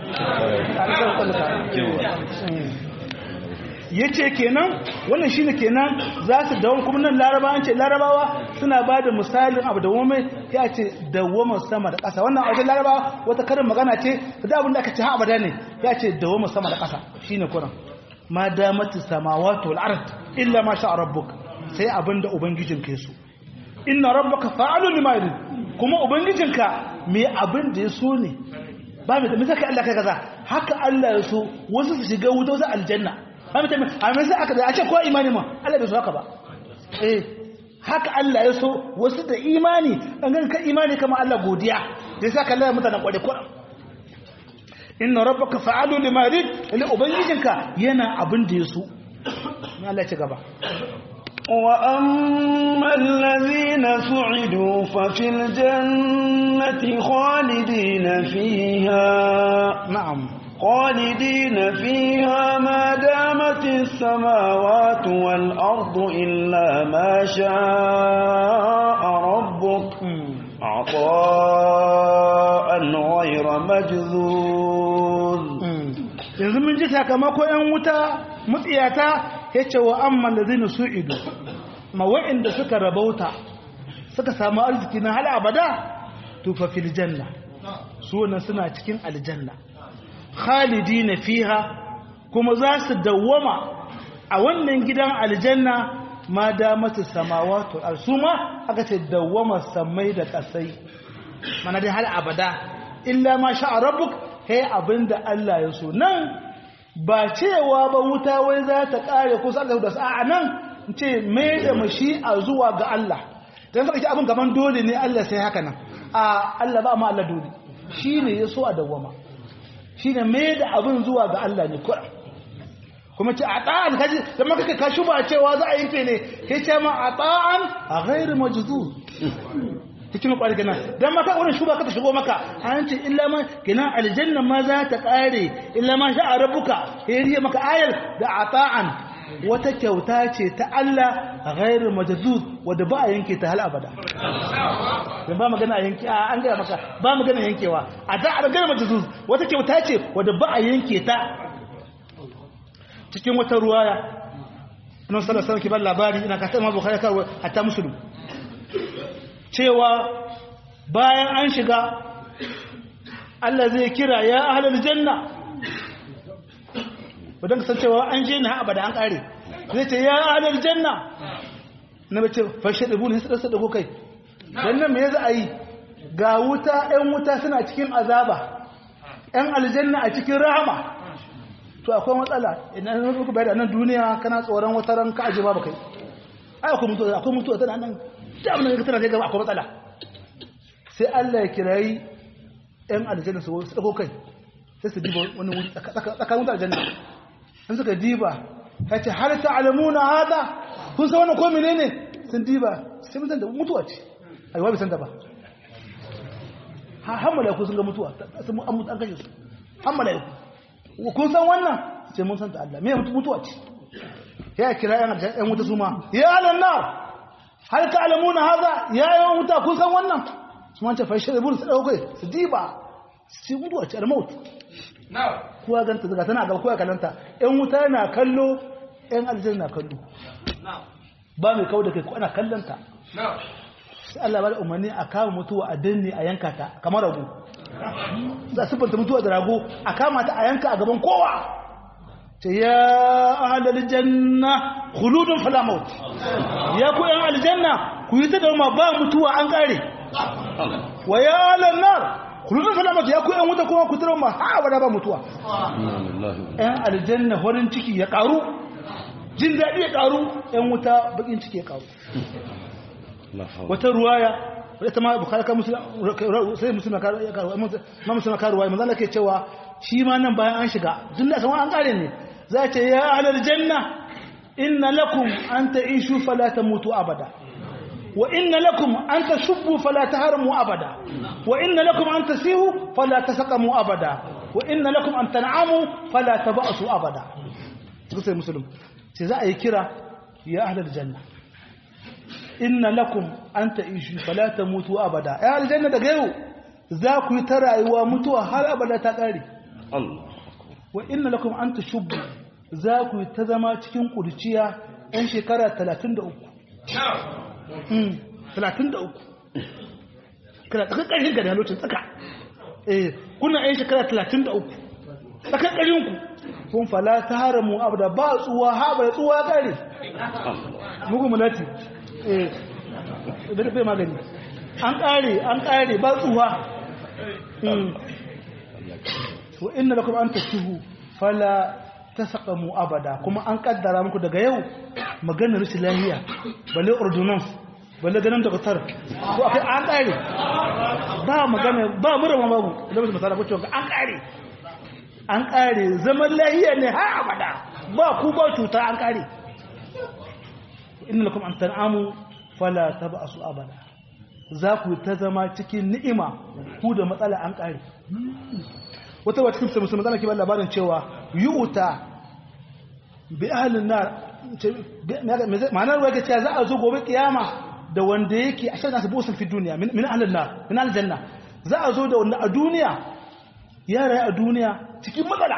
Speaker 2: ya ce kenan wannan shi ne kenan za su dawon kuma nan larabawa ce larabawa suna ba da misalin abu da wame ya ce dawoma sama da ƙasa wannan wajen larabawa wata karin magana ce da abin da aka ce ha abada ne ya ce dawoma sama da ƙasa shi ne kuran ma damatu samawati wal ard illa ma sha rabbuk sai abin da ubangijin ke so inna rabbaka fa'alu lima yurid kuma ubangijinka me abin da ya so ne ba mai da saka Allah kai kaza haka Allah ya so wasu su shiga wuta wasu aljanna ba mutum a mai sai aka da a ce ko imani ma Allah bai so haka ba eh haka Allah ya so wasu da imani an ga ka imani kama Allah godiya da yasa ka Allah mutanen kwade kwara inna rabbaka fa'alu lima yurid ila ubangijinka yana abin da ya so Allah ya ci gaba
Speaker 1: وأما الذين سعدوا ففي الجنة خالدين فيها
Speaker 2: نعم
Speaker 1: خالدين فيها ما دامت السماوات والأرض إلا ما شاء ربك عطاء غير مجذوذ
Speaker 2: yanzu mun ji sakamako ‘yan wuta mutsiyata ya ce wa amman da zai su ido ma wa'inda suka rabauta suka samu arziki na hal abada tufafil janna su wannan suna cikin aljanna khalidi na fiha kuma za su dawwama a wannan gidan aljanna ma damatu samawatu al-suma aka ce dawwama samai da kasai mana dai hal abada illa ma sha rabbuk kai abinda Allah ya so nan ba cewa ba wuta wai za ta kare ko sai da sa'a nan ce mai da mashi'a zuwa ga Allah dan saka ce abin gaban dole ne Allah sai haka nan a Allah ba ma Allah dole shine ya so a dawwama shine mai da abin zuwa ga Allah ne kura kuma ce a ta'an kaji da maka ka shuba cewa za a yanke ne kai ce ma a ta'an a ghairu majzur cikin kwari gina dan maka wannan shuba ka ta shigo maka an ce illa ma gina aljanna ma za ta kare illa ma sha rabbuka yayi maka ayar da ata'an wata kyauta ce ta Allah ghairu majzuz wanda ba a yanke ta hal abada dan ba magana yanke an ga maka ba magana yankewa a da a ghairu majzuz wata kyauta ce wanda ba a yanke ta cikin wata ruwaya annabi sallallahu alaihi wasallam ke ba labari ina ka ta ma bukhari ka hatta muslim cewa bayan an shiga Allah zai kira ya ahalar janna wadda ka san cewa an je na abada an kare zai ce ya ahalar janna na bace fashe ɗagu ne su ɗago kai don nan me za a yi ga wuta ‘yan wuta suna cikin azaba ‘yan aljanna a cikin rahama to akwai matsala idan an ruku bayar da nan duniya kana tsoron wata ran ka ajiye ba kai ai akwai mutuwa akwai mutuwa tana nan da abin da tana zai gaba akwai matsala sai Allah ya kirayi ‘yan aljanna su tsako kai sai su diba wani wuri tsakanin wuta aljanna in suka diba ya ce har ta alamuna hada kun san wani komi ne ne sun diba sai mutan da mutuwa ce aiwa bai san ta ba har mala'iku sun ga mutuwa sun an mutu an kashe su har mala'iku kun san wannan sai mun san ta Allah me mutuwa ce ya kira ‘yan wuta su ma ya alannar hal ta alamuna haza ya yi wuta kun san wannan su mance fashe da burin su ɗaukai su diba su mutuwa ce almautu kuwa ganta daga tana gaba kuwa kalanta yan wuta na kallo yan aljanna na kallo ba mai kawo da kai ko ana kallanta sai Allah ba da umarni a kama mutuwa a danne a yanka ta kamar rago za su fanta mutuwa da rago a kama ta a yanka a gaban kowa ce ya ahlal janna khuludun fala maut ya ku yan aljanna ku yi ta da ma ba mutuwa an kare wa ya ahlan nar khuludun fala maut ya ku yan wuta kuma ku tara ma ha abada ba mutuwa yan aljanna horin ciki ya karu jin daɗi ya karu yan wuta bakin ciki ya karu wata ruwaya ita ma bukhari ka musulun sai musulun ya karu ma musulun ka ruwaya manzo ke cewa shi ma nan bayan an shiga jin da san an kare ne za ce ya ahlal janna inna lakum an ta'ishu fala tamutu abada wa inna lakum an tashubbu fala taharmu abada wa inna lakum an tasihu fala tasaqamu abada wa inna lakum an tan'amu fala taba'su abada suka sai musulun sai za a yi kira ya ahlal janna inna lakum an ta'ishu fala tamutu abada ya ahlal janna daga yau za ku yi ta rayuwa mutuwa har abada ta kare
Speaker 1: Allah
Speaker 2: wa inna lakum an tashubbu za ku ta zama cikin kurciya ɗan shekara 33 Mm, 33 kana tsaka ƙarshen ga da lokacin tsaka eh kuna ɗan shekara 33 tsaka ƙarshen ku kun fala ta haramu abada ba tsuwa haɓa da tsuwa ƙare mugu mulati eh da bai magani an ƙare an ƙare ba tsuwa Mm. wa inna lakum an tashuhu fala tasaqamu abada kuma an kaddara muku daga yau maganar rashin lafiya balle ordonance balle ganin doktor ko akai an kare ba magana ba mura ma babu da mutum masala ko cewa an kare an kare zaman lafiya ne har abada ba ku ba cuta an kare inna lakum an tan'amu fala tab'asu abada za ku ta zama cikin ni'ima ku da matsala an kare wata wata kimsa musulman zana kibar labarin cewa yi'uta bi ahalin nar ma'anar ruwa ga cewa za a zo gobe kiyama da wanda yake a shan nasu busun fi duniya min ahalin nar min aljanna za a zo da wanda a duniya ya rayu a duniya cikin matsala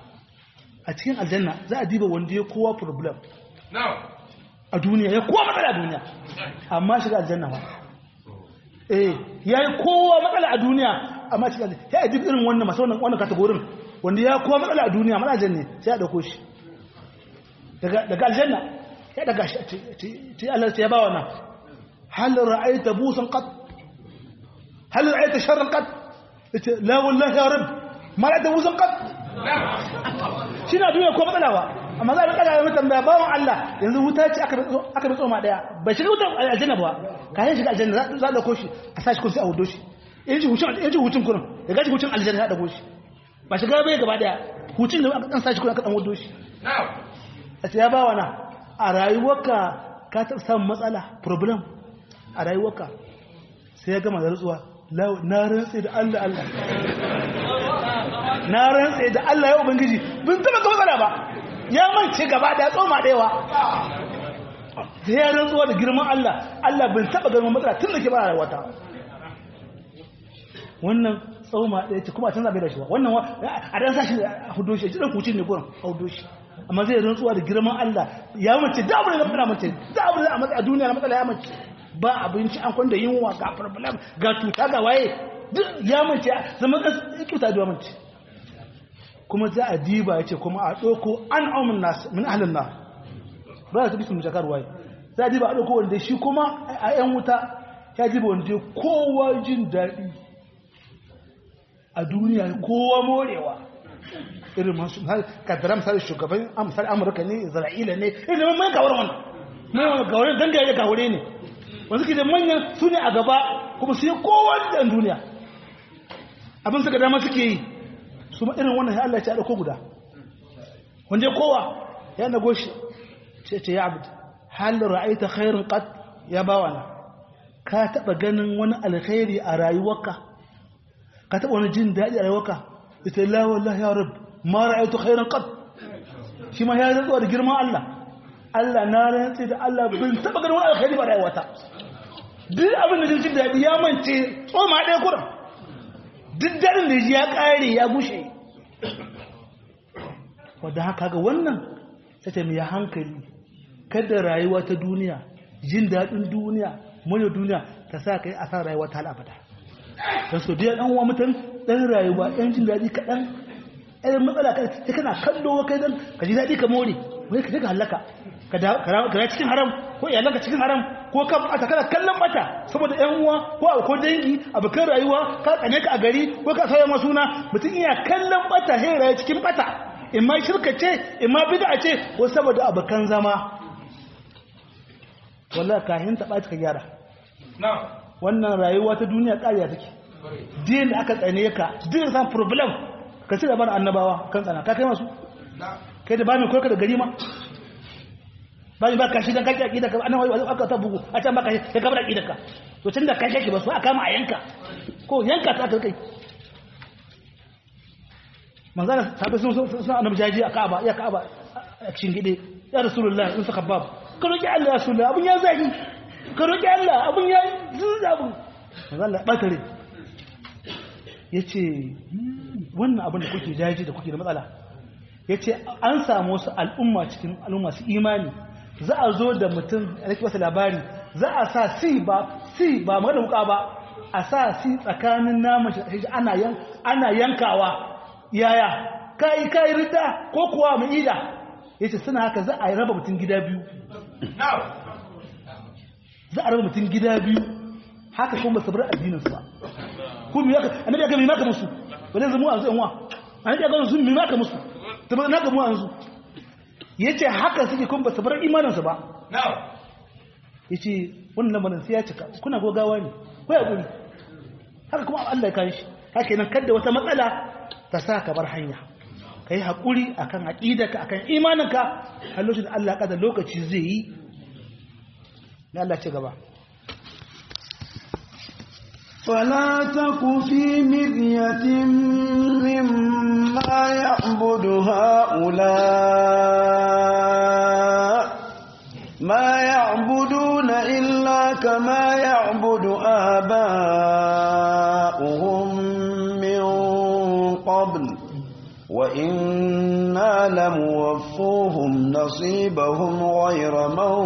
Speaker 2: a cikin aljanna za a diba wanda ya kowa problem a duniya ya kowa matsala a duniya amma shiga aljanna ba eh ya yi kowa matsala a duniya amma cikin aljanna ya yi irin wannan masu wannan wannan kategorin wanda ya kowa matsala a duniya mana aljanna sai ya dauko shi daga aljanna ya daga shi ce Allah ya ba wannan hal ra'aita busan qat hal ra'aita sharran qat yace la wallahi ya rabb ma ra'aita busan qat shi na duniya ko matsala ba amma za a rika da mutum da bawon Allah yanzu wuta ce aka aka bi tsoma daya bai shiga wutar aljanna ba kayan shiga aljanna za a dauko shi a sashi kun sai a hudo shi in ji hutun in ji hutun kurin ya gaji hutun aljanna ya dauko shi ba shiga bai gaba daya hutun da aka dan sashi kurin aka dan hudo shi a ce ya ba wana a rayuwarka ka ta samun matsala problem a rayuwarka sai ya gama da rutsuwa na rantse da Allah Allah na rantse da Allah ya ubangiji bin taba ga matsala ba ya mance gaba da tsoma daiwa da ya rantsuwa da girman Allah Allah bin taba ganin matsala tun da ke ba rayuwata wannan tsoma ɗaya ce kuma a canza bai da shi ba wannan a dan sashi a hudo shi jiran kucin ne gurin a hudo shi amma zai rantsuwa da girman Allah ya mace da abin da na mace da abin da a matsa a duniya na matsala ya mace ba abinci an kwanda yunwa ga problem ga tuta ga waye duk ya mace zama kyauta da mace kuma za a diba ya ce kuma a ɗauko an aumin nasu min ahalin na ba za ta bisu mujakar waye za a diba a ɗauko wanda shi kuma a ‘yan wuta ya diba wanda kowa jin daɗi a duniya kowa morewa irin masu kaddara misali shugaban amsar amurka ne isra'ila ne irin mai gawar wannan mai gawar dangare da gaware ne wanda suke da manyan su ne a gaba kuma su yi kowa da duniya abin suka dama suke yi su ma irin wannan ya Allah ya dauko guda wanda kowa ya nago shi ce ce ya abd hal ra'aita khairan qad ya bawana ka taba ganin wani alkhairi a rayuwarka ka taba wani jin dadi a rayuwarka ita la wallahi ya rab ma ra'aitu khairan qad shi ma ya rantsuwa da girman Allah Allah na rantsi da Allah bin taba ganin wani alkhairi ba rayuwata duk abin da jin dadi ya mance tsoma ɗaya kuran duk darin da ya ƙare ya gushe wadda haka ga wannan ta mai hankali kada rayuwa ta duniya jin daɗin duniya murya duniya ta sa ka yi a sa rayuwa ta al'abada don so biya ɗan wa mutum ɗan rayuwa ɗan jin daɗi kaɗan irin matsala kai sai kana kallo kai dan ka ji daɗi ka more wai ka je ka halaka ka da ka cikin haram ko iyalanka cikin haram ko ka bata kana kallon bata saboda ƴan uwa ko ko dangi abokan rayuwa ka tsane ka a gari ko ka sauya ma suna mutum iya kallon bata sai rayu cikin bata in ma shirka ce in ma bid'a ce ko saboda abokan zama wallahi kahin ta ɓaci ka gyara wannan rayuwa ta duniya ƙariya take din da aka tsane ka din san problem ka ci gaban annabawa kan tsana ka kai masu kai da ba mai koyar da gari ma ba mai ba ka shi don kaki aƙida ka annabawa wajen aka ta bugu a can ba ka shi ka gaba da aƙida ka to tun da kashe ki ba su a kama a yanka ko yanka ta aka kai manzana sabai sun suna annabi jaji a ka'aba ya ka'aba a cikin gide ya rasulullah in suka babu ka roƙi allah ya rasulullah abun ya zagi ka roƙi allah abun ya zuza abun manzana ya ɓatare ya ce wannan abin da kuke jaji da kuke da matsala ya ce an samu wasu al'umma cikin al'umma su imani za a zo da mutum a rike wasu labari za a sa si ba si ba magana wuka ba a sa si tsakanin naman shi ana yankawa yaya kayi kayi rida ko kuwa mu ida ya ce suna haka za a raba mutum gida biyu za a raba mutum gida biyu haka kuma su bar addininsu ba kuma yaka annabi aka mimaka musu wani zamu an zuwa annabi aka sun mimaka musu to ba naka mu an zu yace haka suke kuma basu bar imanin su ba yace wannan lamarin sai ya cika kuna gogawa ne ko ya guri haka kuma Allah ya kare shi haka nan kada wata matsala ta sa ka bar hanya kai hakuri akan aqidarka akan imaninka har lokacin da Allah kada lokaci zai yi ne Allah ce gaba
Speaker 1: فلا تك في مرية مما يعبد هؤلاء ما يعبدون إلا كما يعبد آباؤهم من قبل وإنا لموفوهم نصيبهم غير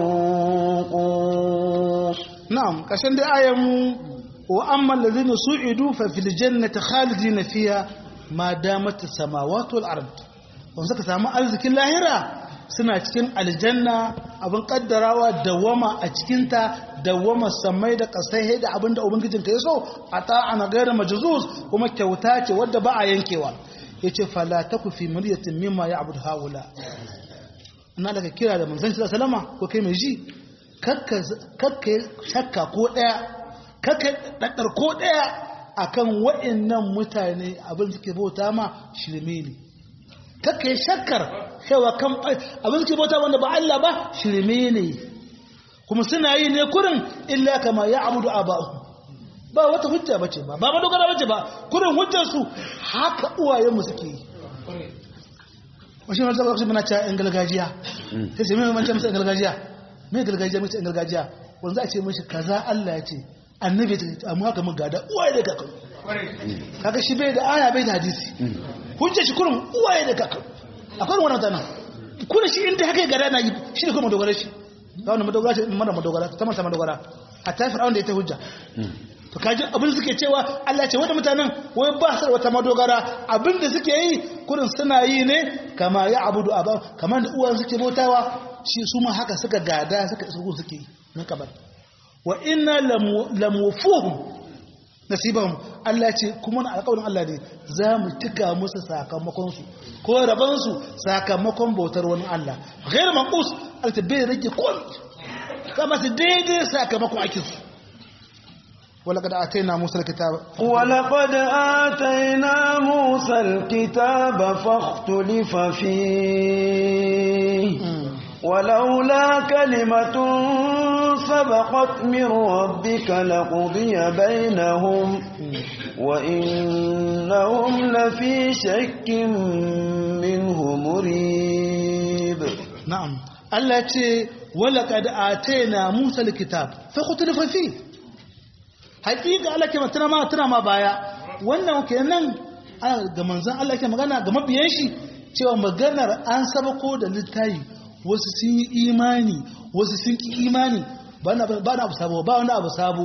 Speaker 1: منقوص
Speaker 2: نعم كشان دي آية وأما الذين سعدوا ففي الجنة خالدين فيها ما دامت السماوات والأرض wanda suka samu arzikin lahira suna cikin aljanna abin kaddarawa dawama a cikinta dawama samai da kasai da abin da ubangijin ka yaso a ta'ana gairar majuzuz kuma kyauta ce wadda ba a yankewa yace fala taku fi muryatin mimma ya'budu haula ina daga kira da manzon sallama ko kai mai ji kakka kakka shakka ko daya kaka ɗaɗɗar ko ɗaya a kan waɗannan mutane abin suke bauta ma shirme ne kaka yi shakkar cewa kan abin suke bauta wanda ba Allah ba shirme ne kuma suna yi ne kurin illa kama ya abudu a ba'u ba wata hujja bace ba ba madogara bace ba kurin hujjarsu haka uwayenmu suke yi wasu yi wata muna cewa yan gargajiya sai sai mai mancan musu yan gargajiya mai gargajiya mai yan gargajiya wanda a ce mashi kaza Allah ya ce annabi ta amma haka mun gada uwaye da kakan kaga shi bai da aya bai da hadisi hujja shi kurum uwaye da kakan akwai wannan tana kuna shi inda haka gada na yi shi ne kuma dogara shi ga wannan madogara shi mara madogara ta masa madogara hatta fir'aun da ita hujja to kaji abin suke cewa Allah ce wanda mutanen wai ba su wata madogara abin da suke yi kurin suna yi ne kama ya abudu aba kamar da uwan suke bautawa shi su ma haka suka gada suka suke suke yi na kabar wa inna lamufuhum nasibahum Allah ce kuma na alƙawarin Allah ne za mu tuka musu sakamakon su ko raban su sakamakon bautar wani Allah ghair manqus alta bai rage kun kama su daidai sakamakon aikin su ولقد آتينا موسى الكتاب
Speaker 1: ولقد آتينا موسى الكتاب فاختلف فيه ولولا كلمة سبقت من ربك لقضي بينهم وإنهم لفي شك منه مريب
Speaker 2: نعم التي ولقد آتينا موسى الكتاب فاختلف فيه حقيقة الله كما ترى ما ترى ما بايا wannan kenan ga manzon Allah ke magana ga mabiyan shi cewa maganar an sabako da littafi wasu sun yi imani wasu sun ki imani ba na abu sabo ba wani abu sabo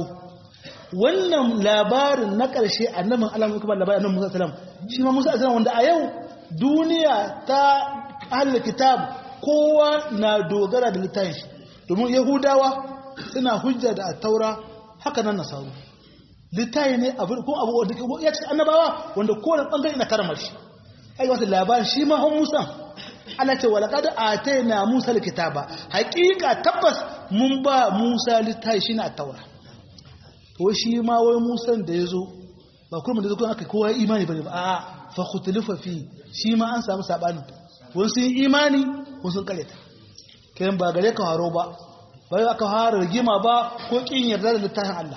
Speaker 2: wannan labarin na ƙarshe annabin Allah kuma labarin annabi Musa sallam shi ma Musa sallam wanda a yau duniya ta ahlul kitab kowa na dogara da littafin shi domin yahudawa suna hujja da taura haka nan nasaru littafi ne abu ko abu wanda ke ya ce annabawa wanda kowane bangare na karama shi ai wata labarin shi ma hon musa ana ce walaqad atayna musa alkitaba haqiqa tabbas mun ba musa littafi shi na taura to shi ma wai musan da yazo ba kuma da zo aka kowa imani bane ba a fa khutlifa fi shi ma an samu sabanin wani sun imani wani sun kareta kayan ba gare ka haro ba bai aka fara rigima ba ko kin yarda da littafin Allah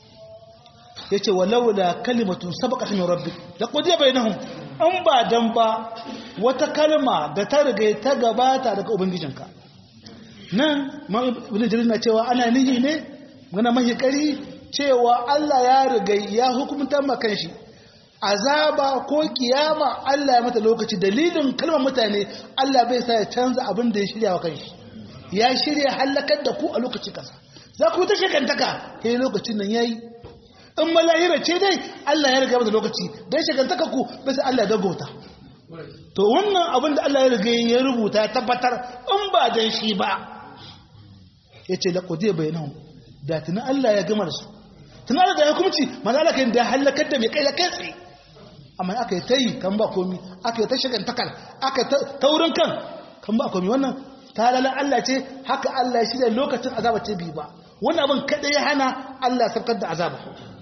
Speaker 2: yace walau da kalimatun sabaqat min rabbik laqad bainahum an ba dan ba wata kalma da ta riga ta gabata daga ubangijinka nan ma ibn jarir na cewa ana nihi ne gana mahi kari cewa Allah ya riga ya hukunta makan shi azaba ko kiyama Allah ya mata lokaci dalilin kalmar mutane Allah bai sa ya canza abin da ya shirya wa kanshi ya shirya halakar da ku a lokaci kasa za ku ta shekantaka sai lokacin nan yayi in malahira ce dai Allah ya riga mata lokaci dan shekantaka ku bai sai Allah ya dagota to wannan abin da Allah ya riga ya rubuta ya tabbatar in ba dan shi ba yace laqad bainahum da tunan Allah ya gama da su tunan Allah ya hukunci manzo Allah kan da halakar da mai kai da kai tsaye amma aka yi ta yi kan ba komi aka yi ta shagan takar aka taurin kan kan ba komi wannan talalan Allah ce haka Allah shi da lokacin azaba ce bi ba wannan abin kada ya hana Allah sabkar da azaba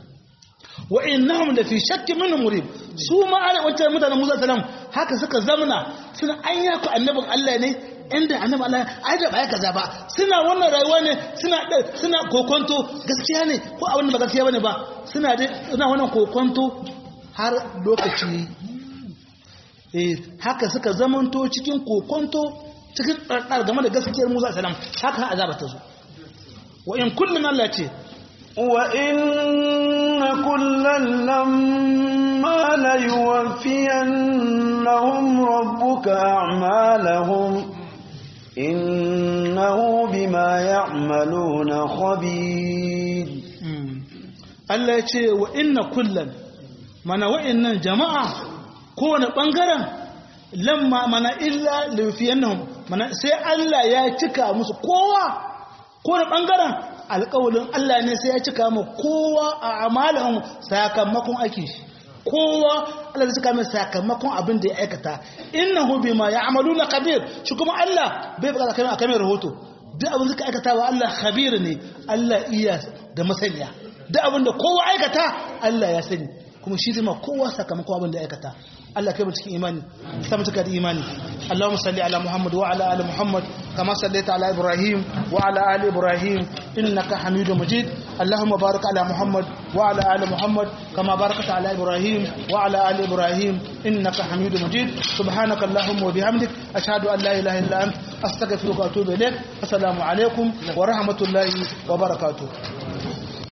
Speaker 2: wa innahum la fi shakkin min murib su ma ana wancan mutanen Musa salam haka suka zamna suna anya ku annabin Allah ne inda annabi Allah ai da baya kaza ba suna wannan rayuwa ne suna suna kokonto gaskiya ne ko abin da ba gaskiya bane ba suna dai suna wannan kokonto har lokaci eh haka suka zamanto cikin kokonto cikin tsardar game da gaskiyar Musa salam haka azaba ta zo wa in kullun Allah ce
Speaker 1: wa inna kullan lamma la yuwaffiyannahum rabbuka a'malahum innahu bima ya'maluna khabir
Speaker 2: Allah ya ce wa inna kullan mana wa'annan jama'a kowane ɓangaren lamma mana illa lafiyannahum mana sai Allah ya cika musu kowa kowane ɓangaren alƙawalin Allah ne sai ya cika mu kowa a amalahum sakamakon ake shi kowa Allah zai cika mai sakamakon abin da ya aikata innahu bima ya'maluna kabir shi kuma Allah bai bukata kai akan rahoto duk abin da ka aikata wa Allah khabir ne Allah iya da masaniya duk abin da kowa aikata Allah ya sani kuma shi zai ma kowa sakamakon abin da aikata Allah kai mu cikin imani sai mu cika da imani Allahumma salli ala Muhammad wa ala ali Muhammad kama sallaita ala Ibrahim wa ala ali Ibrahim innaka Hamidum Majid Allahumma barik ala Muhammad wa ala ali Muhammad kama barakta ala Ibrahim wa ala ali Ibrahim innaka Hamidum Majid subhanaka Allahumma wa bihamdik ashhadu an la ilaha illa anta astaghfiruka wa atubu ilaik assalamu alaikum wa rahmatullahi wa barakatuh